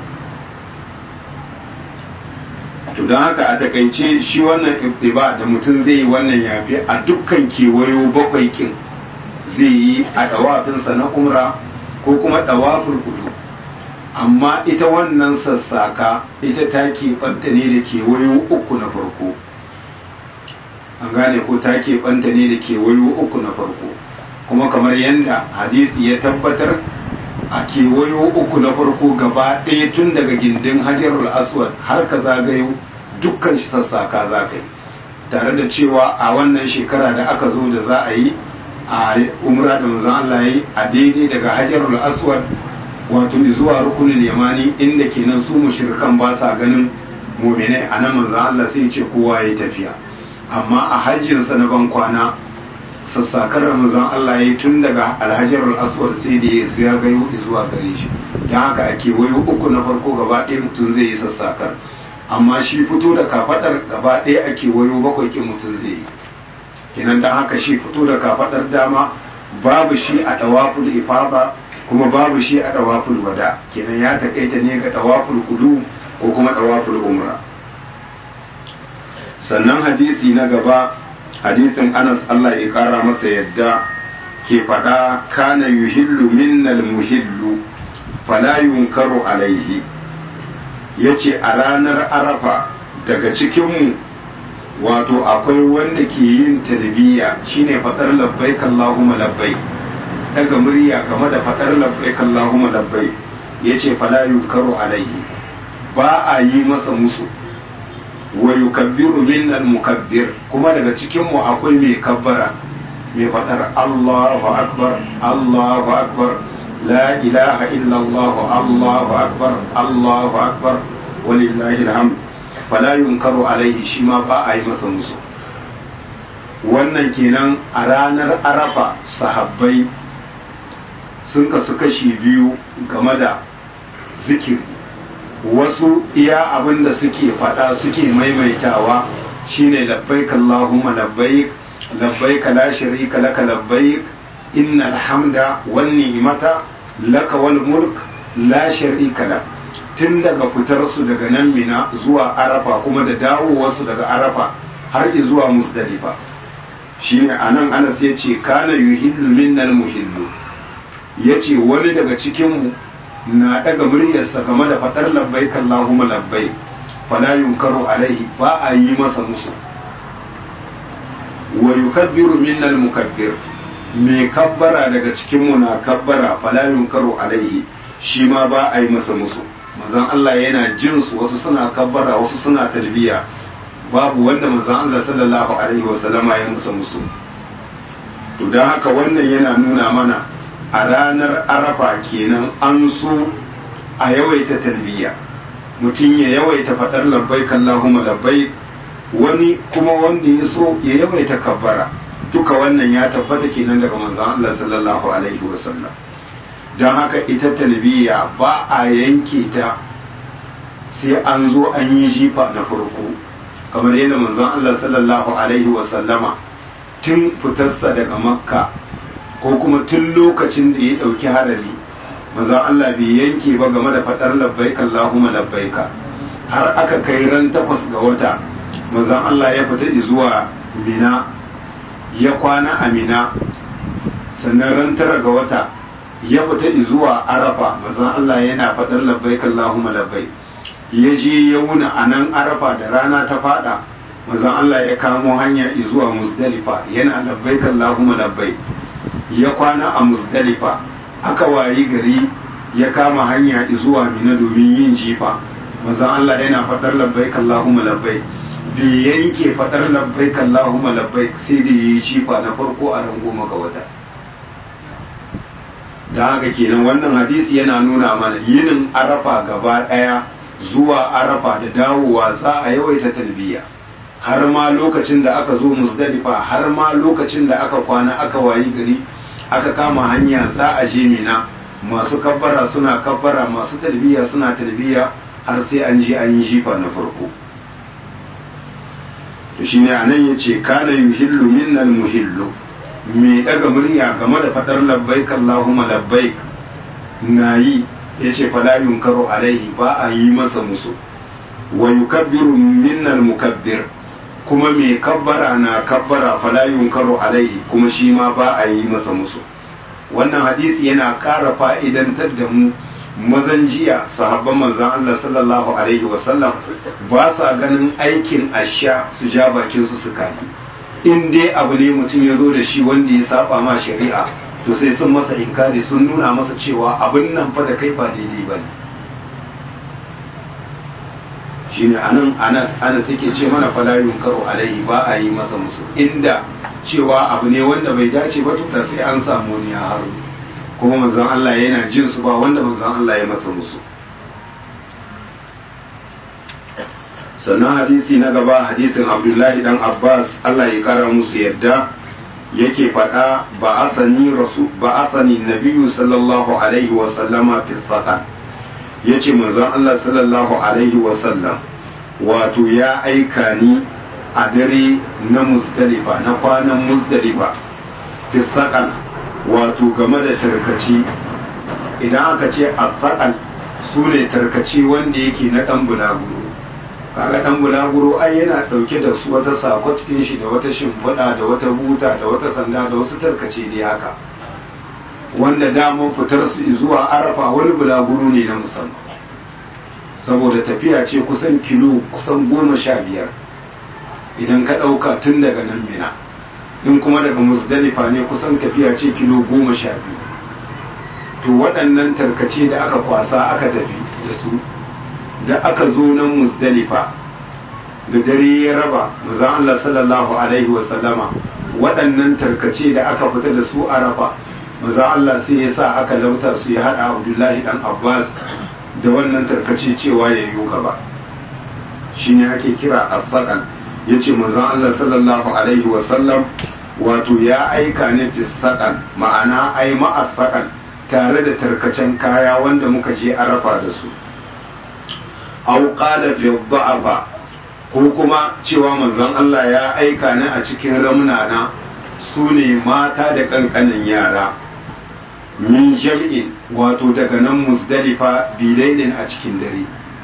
Speaker 1: to don haka a takaice shi wannan ibtiba da mutum zai yi wannan yafi a dukkan kewayo bakwai kin zai yi a ɗawafinsa na umra ko kuma ɗawafin kudu amma ita wannan sassaka ita ta keɓanta ne da kewayo uku na farko an gane ko ta keɓanta ne da kewayo uku na farko kuma kamar yadda hadisi ya tabbatar a kewayo uku na farko gaba ɗaya tun daga gindin hajarul aswad har ka zagayo dukkan shi sassaka za ka yi tare da cewa a wannan shekara da aka zo da za a yi a umra da manzon Allah yi a daidai daga hajarul aswad wato zuwa rukunin yamani inda kenan su mushrikan ba sa ganin muminai a nan manzon Allah sai ce kowa ya tafiya amma a hajjinsa na ban kwana sassakar ramazan Allah ya tun daga alhajarul aswad sai da ya ya gayo zuwa gare shi don haka a kewayo uku na farko gaba ɗaya mutum zai yi sassakar amma shi fito da kafadar gaba ɗaya a kewayo bakwai ƙin mutum zai yi kenan don haka shi fito da kafadar dama babu shi a dawaful ifada kuma babu shi a dawaful wada kenan ya takaita ne ga dawaful kudu ko kuma dawaful umra sannan hadisi na gaba hadisin anas Allah ya kara masa yadda ke faɗa kana yuhillu minnal muhillu fala yunkaru alaihi yace a ranar arafa daga cikinmu wato akwai wanda ke yin talbiya shine faɗar labbaik Allahumma labbaik daga murya game da faɗar labbaik Allahumma labbaik yace fala yunkaru alaihi ba a yi masa musu wa yukabbiru minnal mukabbir kuma daga cikin mu akwai mai kabbara mai fadar Allahu akbar Allahu akbar la ilaha illa Allah Allahu akbar Allahu akbar walillahi alhamd fala yunkaru alaihi shi ma ba a yi masa musu wannan kenan a ranar arafa sahabbai sun kasu kashi biyu game da zikiri wasu iya abin da suke faɗa suke maimaitawa shine labbaik Allahumma labbaik labbaik la sharika laka labbaik innal hamda wan ni'mata laka wal mulk la sharika lak tun daga fitar su daga nan mina zuwa arafa kuma da dawowar su daga arafa har zuwa musdalifa shine anan Anas yace kana yuhillu minnal muhillu yace wani daga cikin mu na daga muryarsa game da faɗar labbai Allahumma labbai fala yunkaru alaihi ba a yi masa musu wa yukabbiru minnal mukabbir me kabbara daga cikin mu na kabbara fala yunkaru alaihi shi ma ba a yi masa musu manzon Allah yana jin su wasu suna kabbara wasu suna talbiya babu wanda manzon Allah sallallahu alaihi wasallama ya musa musu to dan haka wannan yana nuna mana a ranar arafa kenan an so a yawaita talbiya mutum ya yawaita faɗar labbai Allahumma labbai wani kuma wanda ya so ya yawaita kabbara duka wannan ya tabbata kenan daga manzon Allah sallallahu alaihi wasallam don haka ita talbiya ba a yanke ta sai an zo an yi jifa na farko kamar yadda manzon Allah sallallahu alaihi wasallama tun fitarsa daga makka ko kuma tun lokacin da ya ɗauki harari maza Allah bai yanke ba game da faɗar labbaika Allahumma labbaika har aka kai ran takwas ga wata maza Allah ya fita zuwa mina ya kwana a mina sannan ran tara ga wata ya fita zuwa arafa maza Allah yana faɗar labbaika Allahumma labbai ya je ya wuna a nan arafa da rana ta fada maza Allah ya kamo hanya zuwa musdalifa yana labbaika Allahumma labbai ya kwana a musdalifa aka wayi gari ya kama hanya zuwa mina domin yin jifa mazan Allah yana faɗar labbaik Allahumma labbaik bai yanke faɗar labbaik Allahumma labbaik sai da yi jifa na farko a ran goma ga wata da haka kenan wannan hadisi yana nuna mana yinin arafa gaba ɗaya zuwa arafa da dawowa za a yawaita talbiya har ma lokacin da aka zo musdalifa har ma lokacin da aka kwana aka wayi gari aka kama hanya za a je mina masu kabbara suna kabbara masu talbiya suna talbiya har sai an je an yi jifa na farko to shine anan yace kana yuhillu minnal muhillu me daga murya game da fadar labbaik allahumma labbaik nayi yace fala yunkaru alaihi ba a yi masa musu wa yukabbiru minnal mukabbir kuma mai kabbara na kabbara fala yunkaru alaihi kuma shi ma ba a yi masa musu wannan hadisi yana ƙara fa'idantar da mu mazan jiya sahabban manzan Allah sallallahu alaihi wasallam ba sa ganin aikin asha su ja bakin su su kani in dai abu ne mutum ya zo da shi wanda ya saba ma shari'a to sai sun masa inkari sun nuna masa cewa abin nan fa da kai ba daidai ba ne shine anan anas anas yake ce mana fala yunkaru alaihi ba a yi masa musu inda cewa abu ne wanda bai dace ba tuta sai an samu ne a haru kuma manzon Allah yana jin su ba wanda manzon Allah ya masa musu sannan hadisi na gaba hadisin Abdullahi dan Abbas Allah ya kara musu yadda yake faɗa ba'athani rasul ba'athani nabiyyu sallallahu alaihi wa sallama fi saqa yace manzon Allah sallallahu alaihi wa sallam wato ya aika ni a dare na muzdalifa na kwanan muzdalifa fi saqal wato game da tarkaci idan aka ce a su ne tarkaci wanda yake na ɗan bulaguro kaga ɗan bulaguro ai yana ɗauke da su wata sako cikin shi da wata shimfiɗa da wata buta da wata sanda da wasu tarkace dai haka wanda damar fitar su zuwa arafa wani bulaguro ne na musamman saboda tafiya ce kusan kilo kusan goma sha biyar idan ka ɗauka tun daga nan mina in kuma daga musdalifa ne kusan tafiya ce kilo goma sha biyu to waɗannan tarkace da aka kwasa aka tafi da su da aka zo nan musdalifa da dare ya raba manzon Allah sallallahu alaihi wa sallama waɗannan tarkace da aka fita da su a rafa manzon Allah sai ya sa aka lauta su ya hada Abdullahi dan Abbas da wannan tarkace cewa ya yi ba shine ake kira as-saqal yace manzon Allah sallallahu alaihi wa sallam wato ya aika ne fi saqal ma'ana ai ma'a saqal tare da tarkacen kaya wanda muka je arafa da su au qala fi dha'afa ko kuma cewa manzon Allah ya aika ni a cikin ramnana su ne mata da kankanin yara min jam'in wato daga nan musdalifa bilailin a cikin dare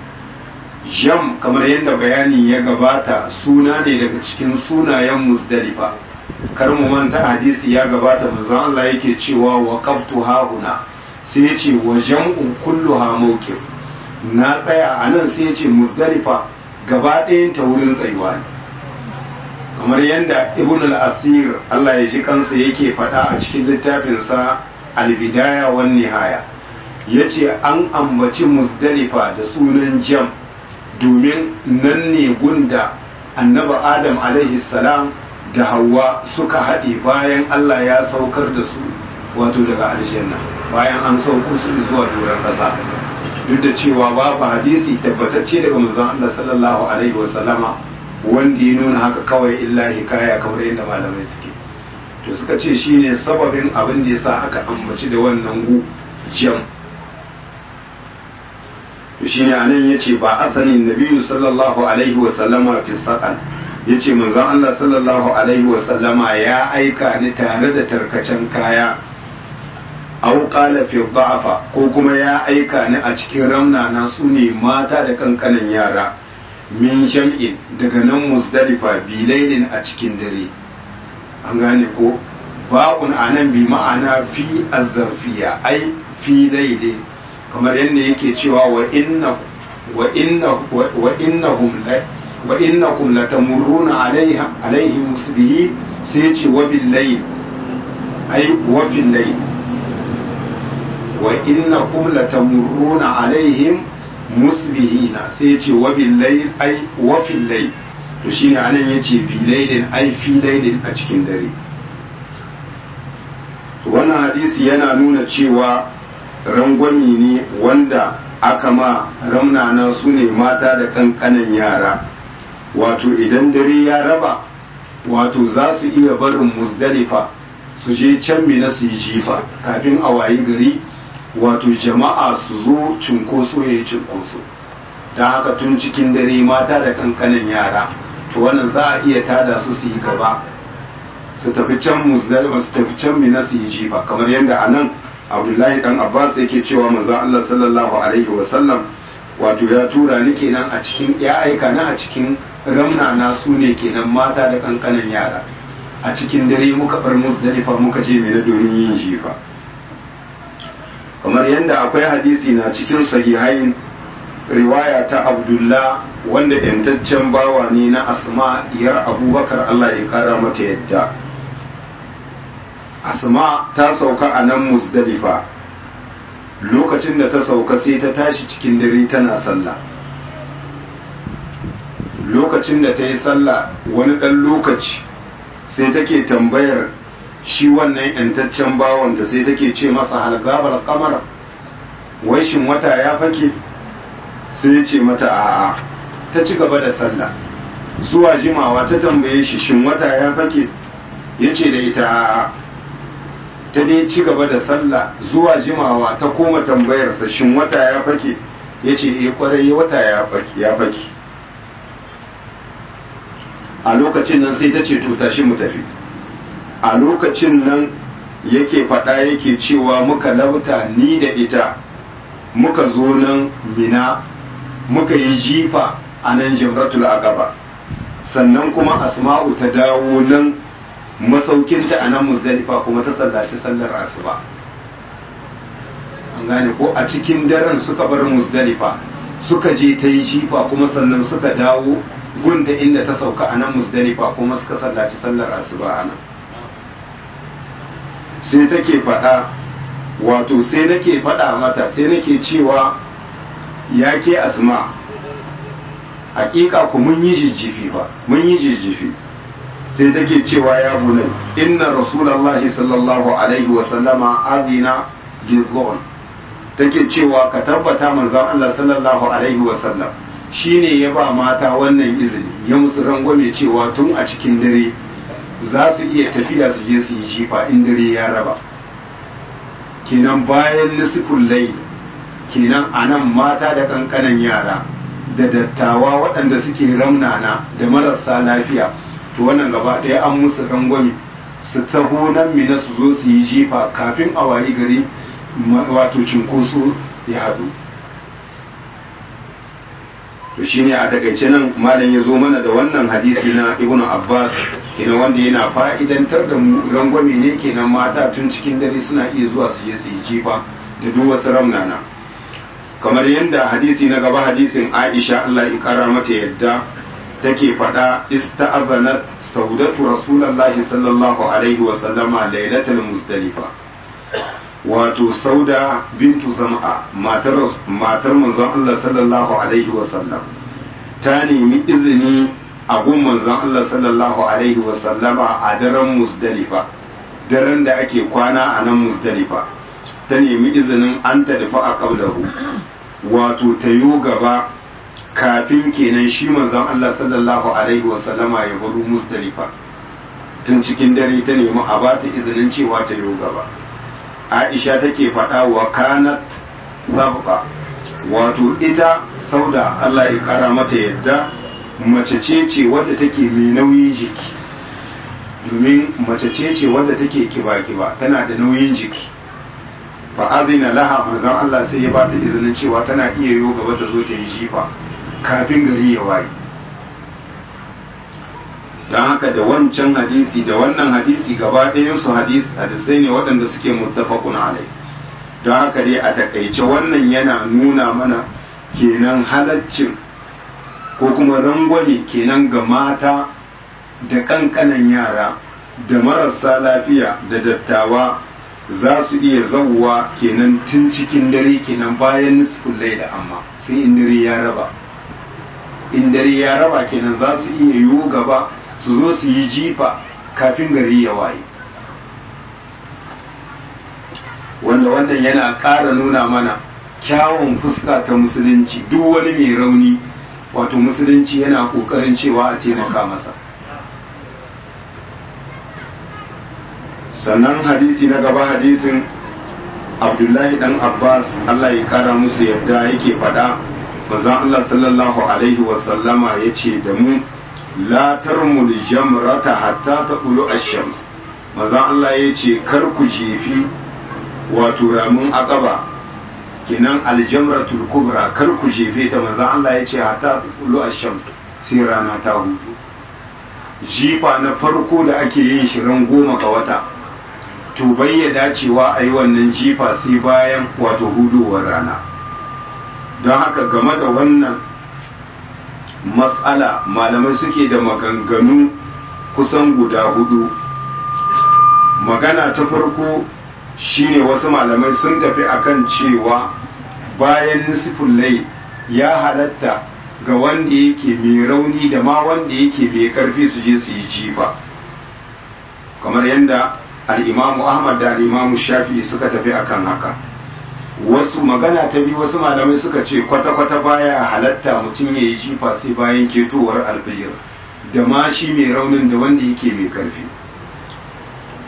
Speaker 1: jam kamar yadda bayani ya gabata suna ne daga cikin sunayen musdalifa kar mu manta hadisi ya gabata manzon Allah yake cewa wa qabtu hauna sai ya ce wa jam'u kulluha mawqif na tsaya a nan sai ya ce musdalifa gaba ɗayan ta wurin tsayuwa ne kamar yadda ibn al-asir Allah ya ji kansa yake faɗa a cikin littafinsa al-bidaya wan nihaya yace an ambaci musdalifa da sunan jam domin nan ne gunda annaba adam alaihi salam da hawa suka haɗe bayan Allah ya saukar da su wato daga aljanna bayan an sauko su zuwa doron ƙasa duk da cewa babu hadisi tabbatacce daga manzon Allah sallallahu alaihi wa sallama wanda ya nuna haka kawai illa hikaya kamar yadda malamai suke to suka ce shine sababin abin da yasa aka ambaci da wannan gu jam to shine anan yace ba asanin nabiyyu sallallahu alaihi wa sallama fi saqal yace manzon Allah sallallahu alaihi wa sallama ya aika ni tare da tarkacen kaya aw qala fi dha'fa ko kuma ya aika ni a cikin ramna na sune mata da kankanan yara min jam'in daga nan musdalifa bilailin a cikin dare an gane ko ba'un anan bi ma'ana fi azzarfiya ai fi laili kamar yadda yake cewa wa inna wa inna wa innahum la wa innakum latamurruna alaiha alaihim musbihi sai ce wa bil layl ai wa fil layl wa innakum latamurruna alaihim musbihina sai ce wa bil layl ai wa fil layl to shine anan yace bi laylin ai fi laylin a cikin dare to wannan hadisi yana nuna cewa rangwami ne wanda aka ma ramnana su ne mata da kankanan yara wato idan dare ya raba wato za su iya barin musdalifa su je can mina su yi jifa kafin a wayi gari wato jama'a su zo cunkoso ya yi cunkoso don haka tun cikin dare mata da kankanin yara to wannan za a iya tada su su yi gaba su tafi can musdalifa su tafi can mina su yi jifa kamar yadda a nan abdullahi dan abbas yake cewa manzon allah sallallahu alaihi wasallam wato ya tura ni kenan a cikin ya aika na a cikin ramna na su ne kenan mata da kankanin yara a cikin dare muka bar musdalifa muka je mina domin yin jifa kamar yadda akwai hadisi na cikin sahihain riwaya ta abdullah wanda yantaccen bawa ne na asma diyar abubakar allah ya kara mata yadda asma ta sauka a nan musdalifa lokacin da ta sauka sai ta tashi cikin dare tana sallah lokacin da ta yi sallah wani ɗan lokaci sai take tambayar shi wannan yantaccen bawanta sai take ce masa halgabar kamar wai shin wata ya fake sai ya ce mata a'a ta ci gaba da sallah zuwa jimawa ta tambaye shi shin wata ya fake ya ce da ita ta dai ci gaba da sallah zuwa jimawa ta koma tambayarsa shin wata ya fake ya ce ya kwarai wata ya fake a lokacin nan sai ta ce to tashi mu tafi a lokacin nan yake faɗa yake cewa muka lauta ni da ita muka zo nan mina muka yi jifa a nan jamratul aqaba sannan kuma asma'u ta dawo nan masaukinta a nan muzdalifa kuma ta sallaci sallar asuba an gane ko a cikin daren suka bar muzdalifa suka je ta yi jifa kuma sannan suka dawo gunda inda ta sauka a nan muzdalifa kuma suka sallaci sallar asuba a nan sai take faɗa wato sai nake faɗa mata sai nake cewa ya ke asma hakika ku mun yi jijjifi ba mun yi jijjifi sai take cewa ya bunai inna rasulallahi sallallahu alaihi wa sallama adina gizon take cewa ka tabbata manzon Allah sallallahu alaihi wa sallam shine ya ba mata wannan izini ya musu rangwame cewa tun a cikin dare za su iya tafiya su je su yi jifa in dare ya raba kenan bayan nisifin lai kenan a nan mata da kankanan yara da dattawa waɗanda suke ramnana da marasa lafiya to wannan gaba ɗaya an musu rangwame su taho nan mina su zo su yi jifa kafin a wayi gari wato cinkoso ya haɗu to shine a takaice nan malam ya zo mana da wannan hadisi na ibn abbas kenan wanda yana fa'idantar da mu rangwame ne kenan mata tun cikin dare suna iya zuwa su je su yi jifa da duk wasu ramnana kamar yadda hadisi na gaba hadisin aisha allah ya kara mata yadda take faɗa ista'azanat saudatu rasulullahi sallallahu alaihi wa sallama lailatul muzdalifa wato sauda bintu zam'a matar matar manzon Allah sallallahu alaihi wa sallam ta nemi izini a gun manzon Allah sallallahu alaihi wa sallama a daren muzdalifa daren da ake kwana a nan muzdalifa ta nemi izinin an ta dafa a kablahu wato ta yo gaba kafin kenan shi manzon Allah sallallahu alaihi wa sallama ya baro muzdalifa tun cikin dare ta nemi a ba ta izinin cewa ta yo gaba aisha take faɗa wa kanat sabba wato ita sauda Allah ya kara mata yadda mace ce ce wadda take mai nauyin jiki domin mace ce ce wadda take kiba-kiba tana da nauyin jiki fa azina laha manzon Allah sai ya bata izinin cewa tana iya yo gaba ta zo ta yi jifa kafin gari ya waye don haka da wancan hadisi da wannan hadisi gaba ɗayansu hadis hadisai ne waɗanda suke muttafaqun alai don haka dai a takaice wannan yana nuna mana kenan halaccin ko kuma rangwame kenan ga mata da ƙanƙanan yara da marasa lafiya da dattawa za su iya zauwa kenan tun cikin dare kenan bayan nisfin da amma sai in dare ya raba in dare ya raba kenan za su iya yiwu gaba su zo su yi jifa kafin gari ya waye wanda wannan yana ƙara nuna mana kyawun fuska ta musulunci duk wani mai rauni wato musulunci yana ƙoƙarin cewa a taimaka masa sannan hadisi na gaba hadisin abdullahi dan abbas allah ya kara musu yadda yake faɗa manzon allah sallallahu alaihi wasallama ya ce da mu la tarmul jamrata hatta taqulu ash-shams manzon Allah ya ce kar ku jefi wato ramin aqaba kinan aljamratul kubra kar ku jefe ta manzon Allah ya ce hatta taqulu ash-shams sai rana ta hudu jifa na farko da ake yin shi ran goma ga wata to bayyana cewa a yi wannan jifa sai bayan wato hudowar rana don haka game da wannan matsala malamai suke da maganganu kusan guda hudu magana ta farko shine wasu malamai sun tafi akan cewa bayan nisifin lai ya halatta ga wanda yake mai rauni da ma wanda yake mai karfi su je su yi jifa kamar yadda al'imamu ahmad da al'imamu shafi suka tafi akan haka wasu magana ta biyu wasu malamai suka ce kwata-kwata baya halatta mutum ya yi jifa sai bayan ketowar alfijir da ma shi mai raunin da wanda yake mai karfi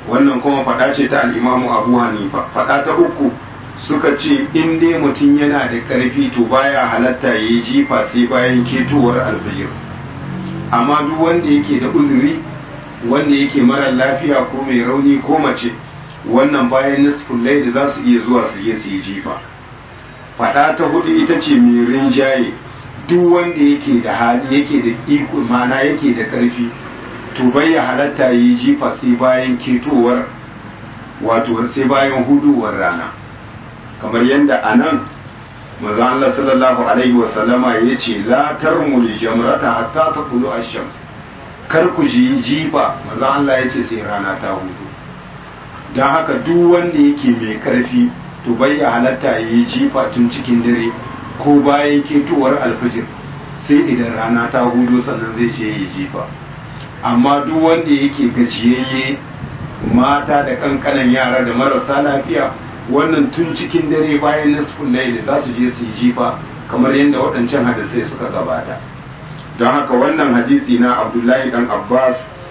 Speaker 1: wannan kuma faɗa ce ta al'imamu abu hanifa faɗa ta uku suka ce in dai mutum yana da ƙarfi to baya halatta ya yi jifa sai bayan ketowar alfajir amma duk wanda yake da uzuri wanda yake mara lafiya ko mai rauni ko mace wannan bayan nisfin laili za su iya zuwa su je su yi jifa faɗa ta hudu ita ce mai rinjaye duk wanda yake da hali yake da iko mana yake da ƙarfi to bai ya halatta ya yi jifa sai bayan ketowar wato sai bayan huduwar rana kamar yadda a nan maza Allah sallallahu alaihi wasallama ya ce la tarmul jamrata hatta ta kulu ashams kar ku ji jifa maza Allah ya ce sai rana ta hudu don haka duk wanda yake mai karfi to bai ya halatta ya yi jifa tun cikin dare ko bayan ketowar alfijir sai idan rana ta hudu sannan zai je yi jifa amma duk wanda yake gajiyayye mata da kankanan yara da marasa lafiya wannan tun cikin dare bayan nisfin laili za su je su yi jifa kamar yadda waɗancan hadisai suka gabata don haka wannan hadisi na abdullahi dan abbas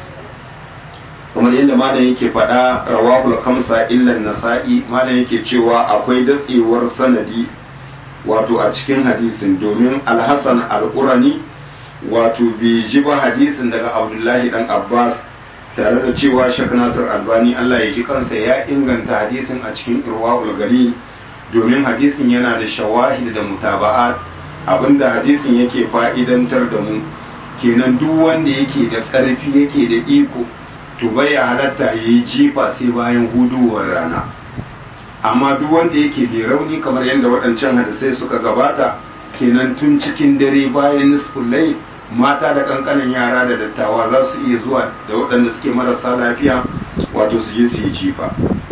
Speaker 1: kamar yadda malam yake faɗa rawahul kamsa illan nasa'i malam yake cewa akwai datsewar sanadi wato a cikin hadisin domin alhassan al'urani wato bai ji ba hadisin daga abdullahi dan abbas tare da cewa shek nasir albani allah ya ji kansa ya inganta hadisin a cikin irwa'ul gari domin hadisin yana da shawahid da mutaba'at abinda hadisin yake fa'idantar da mu kenan duk wanda yake da ƙarfi yake da iko to bai ya halatta ya yi jifa sai bayan huduwar rana amma duk wanda yake bai rauni kamar yadda waɗancan hadisai suka gabata kenan tun cikin dare bayan nisfin lai mata da kankanin yara da dattawa za su iya zuwa da waɗanda suke marasa lafiya wato su je su yi jifa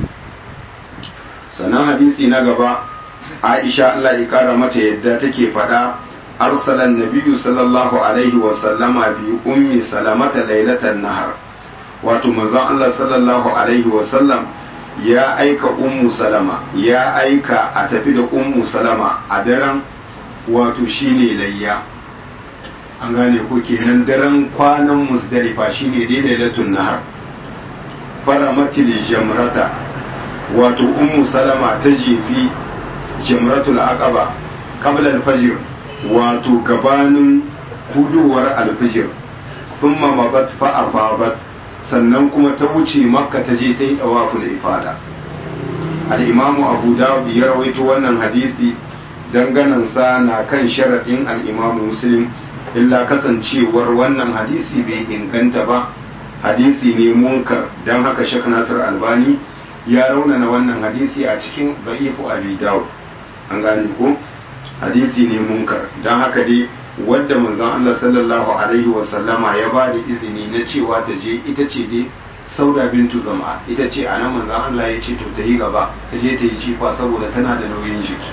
Speaker 1: sannan hadisi na gaba aisha allah ya kara mata yadda take faɗa arsalan nabiyyu sallallahu alaihi wa sallama bi ummi salamata lailatan nahar wato manzon allah sallallahu alaihi wa sallam ya aika ummu salama ya aika a tafi da ummu salama a daren wato shine layya an gane ko kenan daren kwanan musdalifa shine dai lailatul nahar faramatil jamrata wato ummu salama ta jefi jamratul aqaba qabla al-fajr wato gabanin hudowar al-fajr thumma mabat fa afabat sannan kuma ta wuce makka ta je ta yi dawaful ifada al-imamu abu dawud ya rawaito wannan hadisi danganansa na kan sharaɗin al-imamu muslim illa kasancewar wannan hadisi bai inganta ba hadisi ne munkar don haka shek nasir albani ya raunana wannan hadisi a cikin da'ifu abi dawud an gane ko hadisi ne munkar don haka dai wadda manzon Allah sallallahu alaihi wa sallama ya ba da izini na cewa ta je ita ce dai sauda bintu zama ita ce a nan manzon Allah ya ce to ta yi gaba ta je ta yi cifa saboda tana da nauyin jiki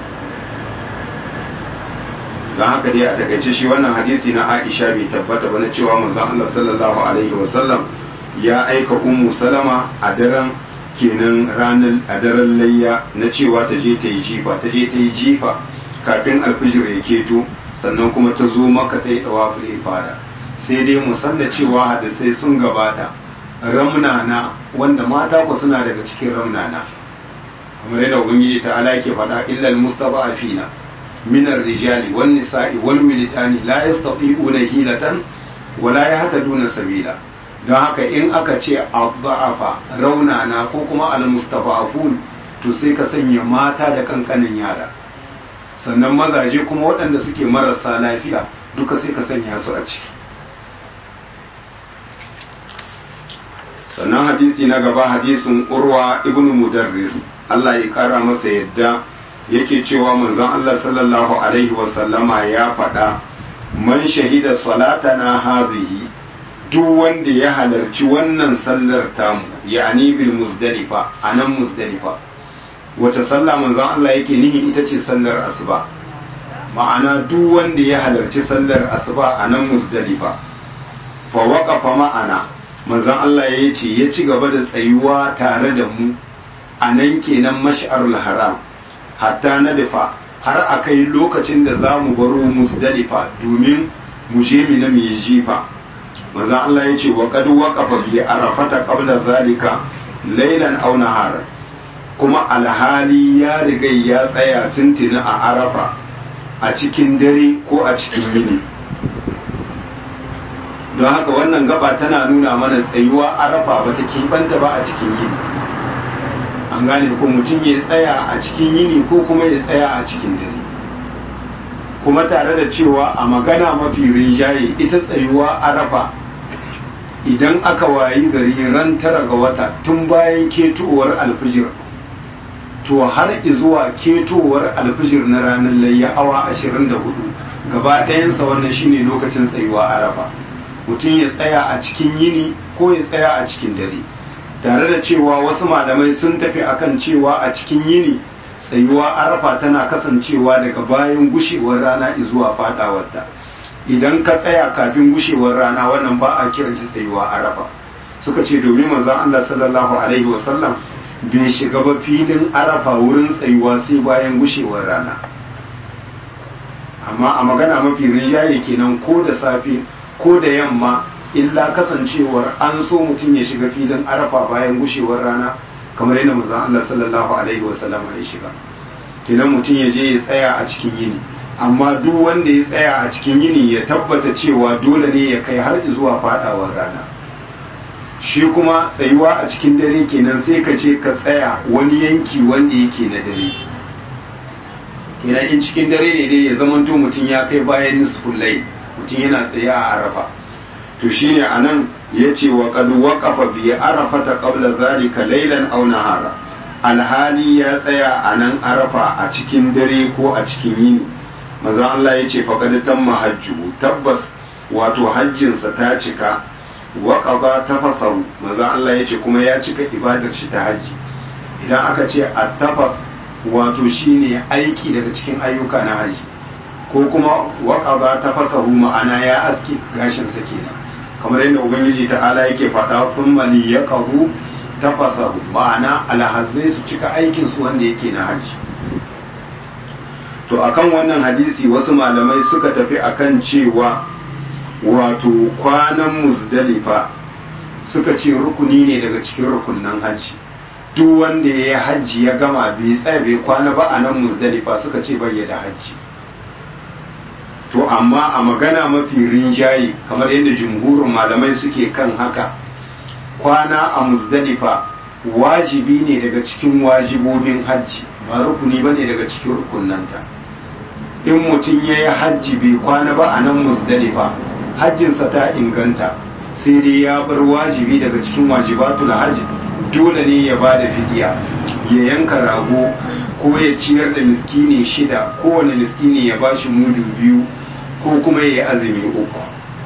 Speaker 1: don haka dai a takaice shi wannan hadisi na Aisha bai tabbata ba na cewa manzon Allah sallallahu alaihi wa sallam ya aika ummu salama a daren kenan ranar a daren layya na cewa ta je ta yi jifa ta je ta yi jifa kafin alfijir ya keto sannan kuma ta zo maka ta yi dawaful ifada sai dai mu san da cewa hadisai sun gabata ramnana wanda mata ku suna daga cikin ramnana kamar yadda ubangiji ta ala ke faɗa illal mustada'afina min ar-rijali wan nisa'i wal wilidani la yastati'una hilatan wala yahtaduna sabila don haka in aka ce abba'afa raunana ko kuma al-mustada'afun to sai ka sanya mata da kankanin yara sannan mazaje kuma waɗanda suke marasa lafiya duka sai ka sanya su a ciki sannan hadisi na gaba hadisin urwa ibn mudarris Allah ya kara masa yadda yake cewa manzon Allah sallallahu alaihi wasallama ya faɗa man shahida salatana hadhihi duk wanda ya halarci wannan sallar tamu ya'ani bil muzdalifa anan muzdalifa wace sallah manzon Allah yake nihi ita ce sallar asuba ma'ana duk wanda ya halarci sallar asuba a nan musdalifa fa waqafa ma'ana manzon Allah ya ce ya ci gaba da tsayuwa tare da mu a nan kenan mash'arul haram hatta na dafa har a kai lokacin da za mu baro musdalifa domin mu je mu na mu jifa manzon Allah ya ce wa qad waqafa bi arafata qabla zalika lailan aw naharan kuma alhali ya riga ya tsaya tuntuni a arafa a cikin dare ko a cikin yini don haka wannan gaba tana nuna mana tsayuwa arafa ba ta keɓanta ba a cikin yini an gane ko mutum ya tsaya a cikin yini ko kuma ya tsaya a cikin dare kuma tare da cewa a magana mafi rinjaye ita tsayuwa arafa idan aka wayi gari ran tara ga wata tun bayan ketowar alfijir to har zuwa ketowar alfijir na ranar layya awa 24 gaba ɗayansa wannan shine lokacin tsayuwa arafa mutum ya tsaya a cikin yini ko ya tsaya a cikin dare tare da cewa wasu malamai sun tafi akan cewa a cikin yini tsayuwa arafa tana kasancewa daga bayan gushewar rana zuwa fadawarta idan ka tsaya kafin gushewar rana wannan ba a kiran shi tsayuwa arafa suka ce domin manzon Allah sallallahu alaihi wasallam bai shiga ba filin arafa wurin tsayuwa sai bayan gushewar rana amma a magana mafi rinjaye kenan ko da safe ko da yamma illa kasancewar an so mutum ya shiga filin arafa bayan gushewar rana kamar yadda manzon Allah sallallahu alaihi wasallam ya shiga kenan mutum ya je ya tsaya a cikin yini amma duk wanda ya tsaya a cikin yini ya tabbata cewa dole ne ya kai har zuwa fadawar rana shi kuma tsayuwa a cikin dare kenan sai ka ce ka tsaya wani yanki wanda yake na dare kenan in cikin dare ne dai ya zamanto mutum ya kai bayan nisful layl mutum yana tsaye a arafa to shine anan yace wa qad waqafa bi arafata qabla zalika laylan aw nahara alhali ya tsaya a nan arafa a cikin dare ko a cikin yini maza Allah yace faqad tamma hajju tabbas wato hajjinsa ta cika wa qada tafasaru maza Allah yace kuma ya cika ibadar shi ta haji idan aka ce at-tafas wato shine aiki daga cikin ayyuka na haji ko kuma waƙaba ta fasahu ma'ana ya aski gashinsa kenan kamar yadda ubangiji ta'ala yake faɗa kun mali ya ƙahu ta fasahu ma'ana alhazai su cika aikin su wanda yake na hajji to akan wannan hadisi wasu malamai suka tafi akan cewa wato kwanan muzdalifa suka ce rukuni ne daga cikin rukunnan hajji duk wanda ya yi hajji ya gama bai tsaya bai kwana ba a nan muzdalifa suka ce bai da hajji to amma a magana mafi rinjaye kamar yadda jumhurin malamai suke kan haka kwana a muzdalifa wajibi ne daga cikin wajibobin hajji ba rukuni ba ne daga cikin rukunanta in mutum ya yi hajji bai kwana ba a nan muzdalifa hajjinsa ta inganta sai dai ya bar wajibi daga cikin wajibatul hajji dole ne ya ba da fidiya ya yanka rago ko ya ciyar da miskini shida kowane miskini ya bashi mudu biyu ko kuma ya yi azumi uku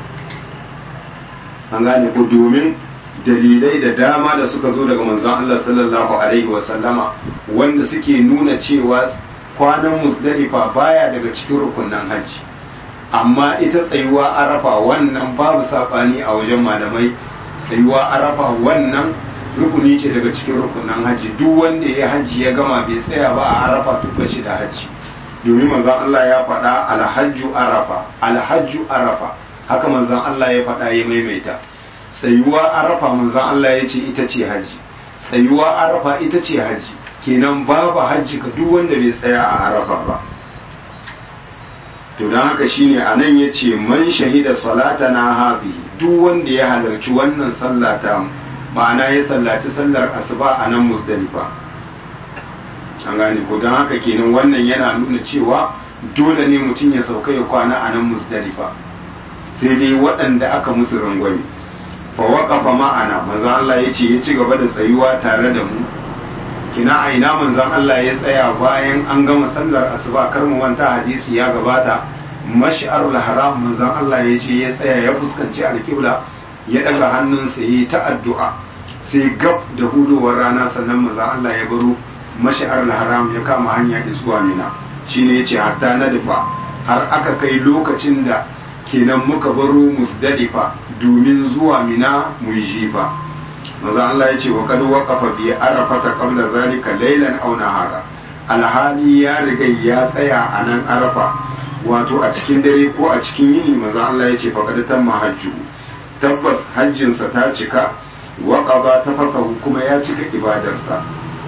Speaker 1: an gane ko domin dalilai da dama da suka zo daga manzon Allah sallallahu alaihi wasallama wanda suke nuna cewa kwanan musdalifa baya daga cikin rukunan hajji amma ita tsayuwa arafa wannan babu saɓani a wajen malamai tsayuwa arafa wannan rukuni ce daga cikin rukunan hajji duk wanda ya hajji ya gama bai tsaya ba a arafa to bace da hajji domin manzon Allah ya faɗa alhajju arafa alhajju arafa haka manzon Allah ya faɗa ya maimaita tsayuwa arafa manzon Allah ya ce ita ce hajji tsayuwa arafa ita ce hajji kenan babu hajji ka duk wanda bai tsaya a arafa ba to don haka shine a nan ya ce man shahida salata na hafi duk wanda ya halarci wannan sallata ma'ana ya sallaci sallar asuba a nan musdalifa an gane ko don haka kenan wannan yana nuna cewa dole ne mutum ya sauka ya kwana a nan musdalifa sai dai waɗanda aka musu rangwame fa waqafa ma'ana manzon Allah ya ce ya ci gaba da tsayuwa tare da mu kina a ina manzon Allah ya tsaya bayan an gama sallar asuba kar mu manta hadisi ya gabata mash'arul haram manzon Allah ya ce ya tsaya ya fuskanci alƙibla ya daga hannunsa yi ta addu'a sai gab da hudowar rana sannan manzon Allah ya baro mash'arul haram ya kama hanya zuwa mina shine yace hatta na dafa har aka kai lokacin da kenan muka baro musdalifa domin zuwa mina mu yi jifa maza Allah ya ce wa kad waqafa bi arafata qabla zalika laylan aw nahara alhali ya riga ya tsaya a nan arafa wato a cikin dare ko a cikin yini maza Allah ya ce fa kad tamma hajju tabbas hajjinsa ta cika waƙaba ta fasahu kuma ya cika ibadarsa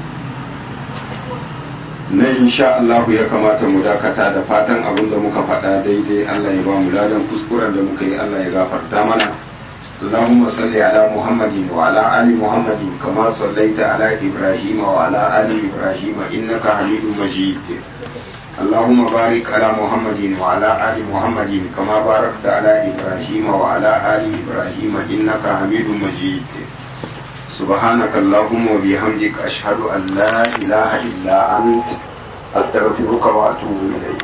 Speaker 1: na insha Allah ya kamata mu dakata da fatan abin da muka faɗa daidai Allah ya ba mu ladan kuskuren da muka yi Allah ya gafarta mana اللهم صل على محمد وعلى آل محمد كما صليت على إبراهيم وعلى آل إبراهيم إنك حميد مجيد اللهم بارك على محمد وعلى آل محمد كما باركت على إبراهيم وعلى آل إبراهيم إنك حميد مجيد سبحانك اللهم وبحمدك أشهد أن لا إله إلا أنت أستغفرك وأتوب إليك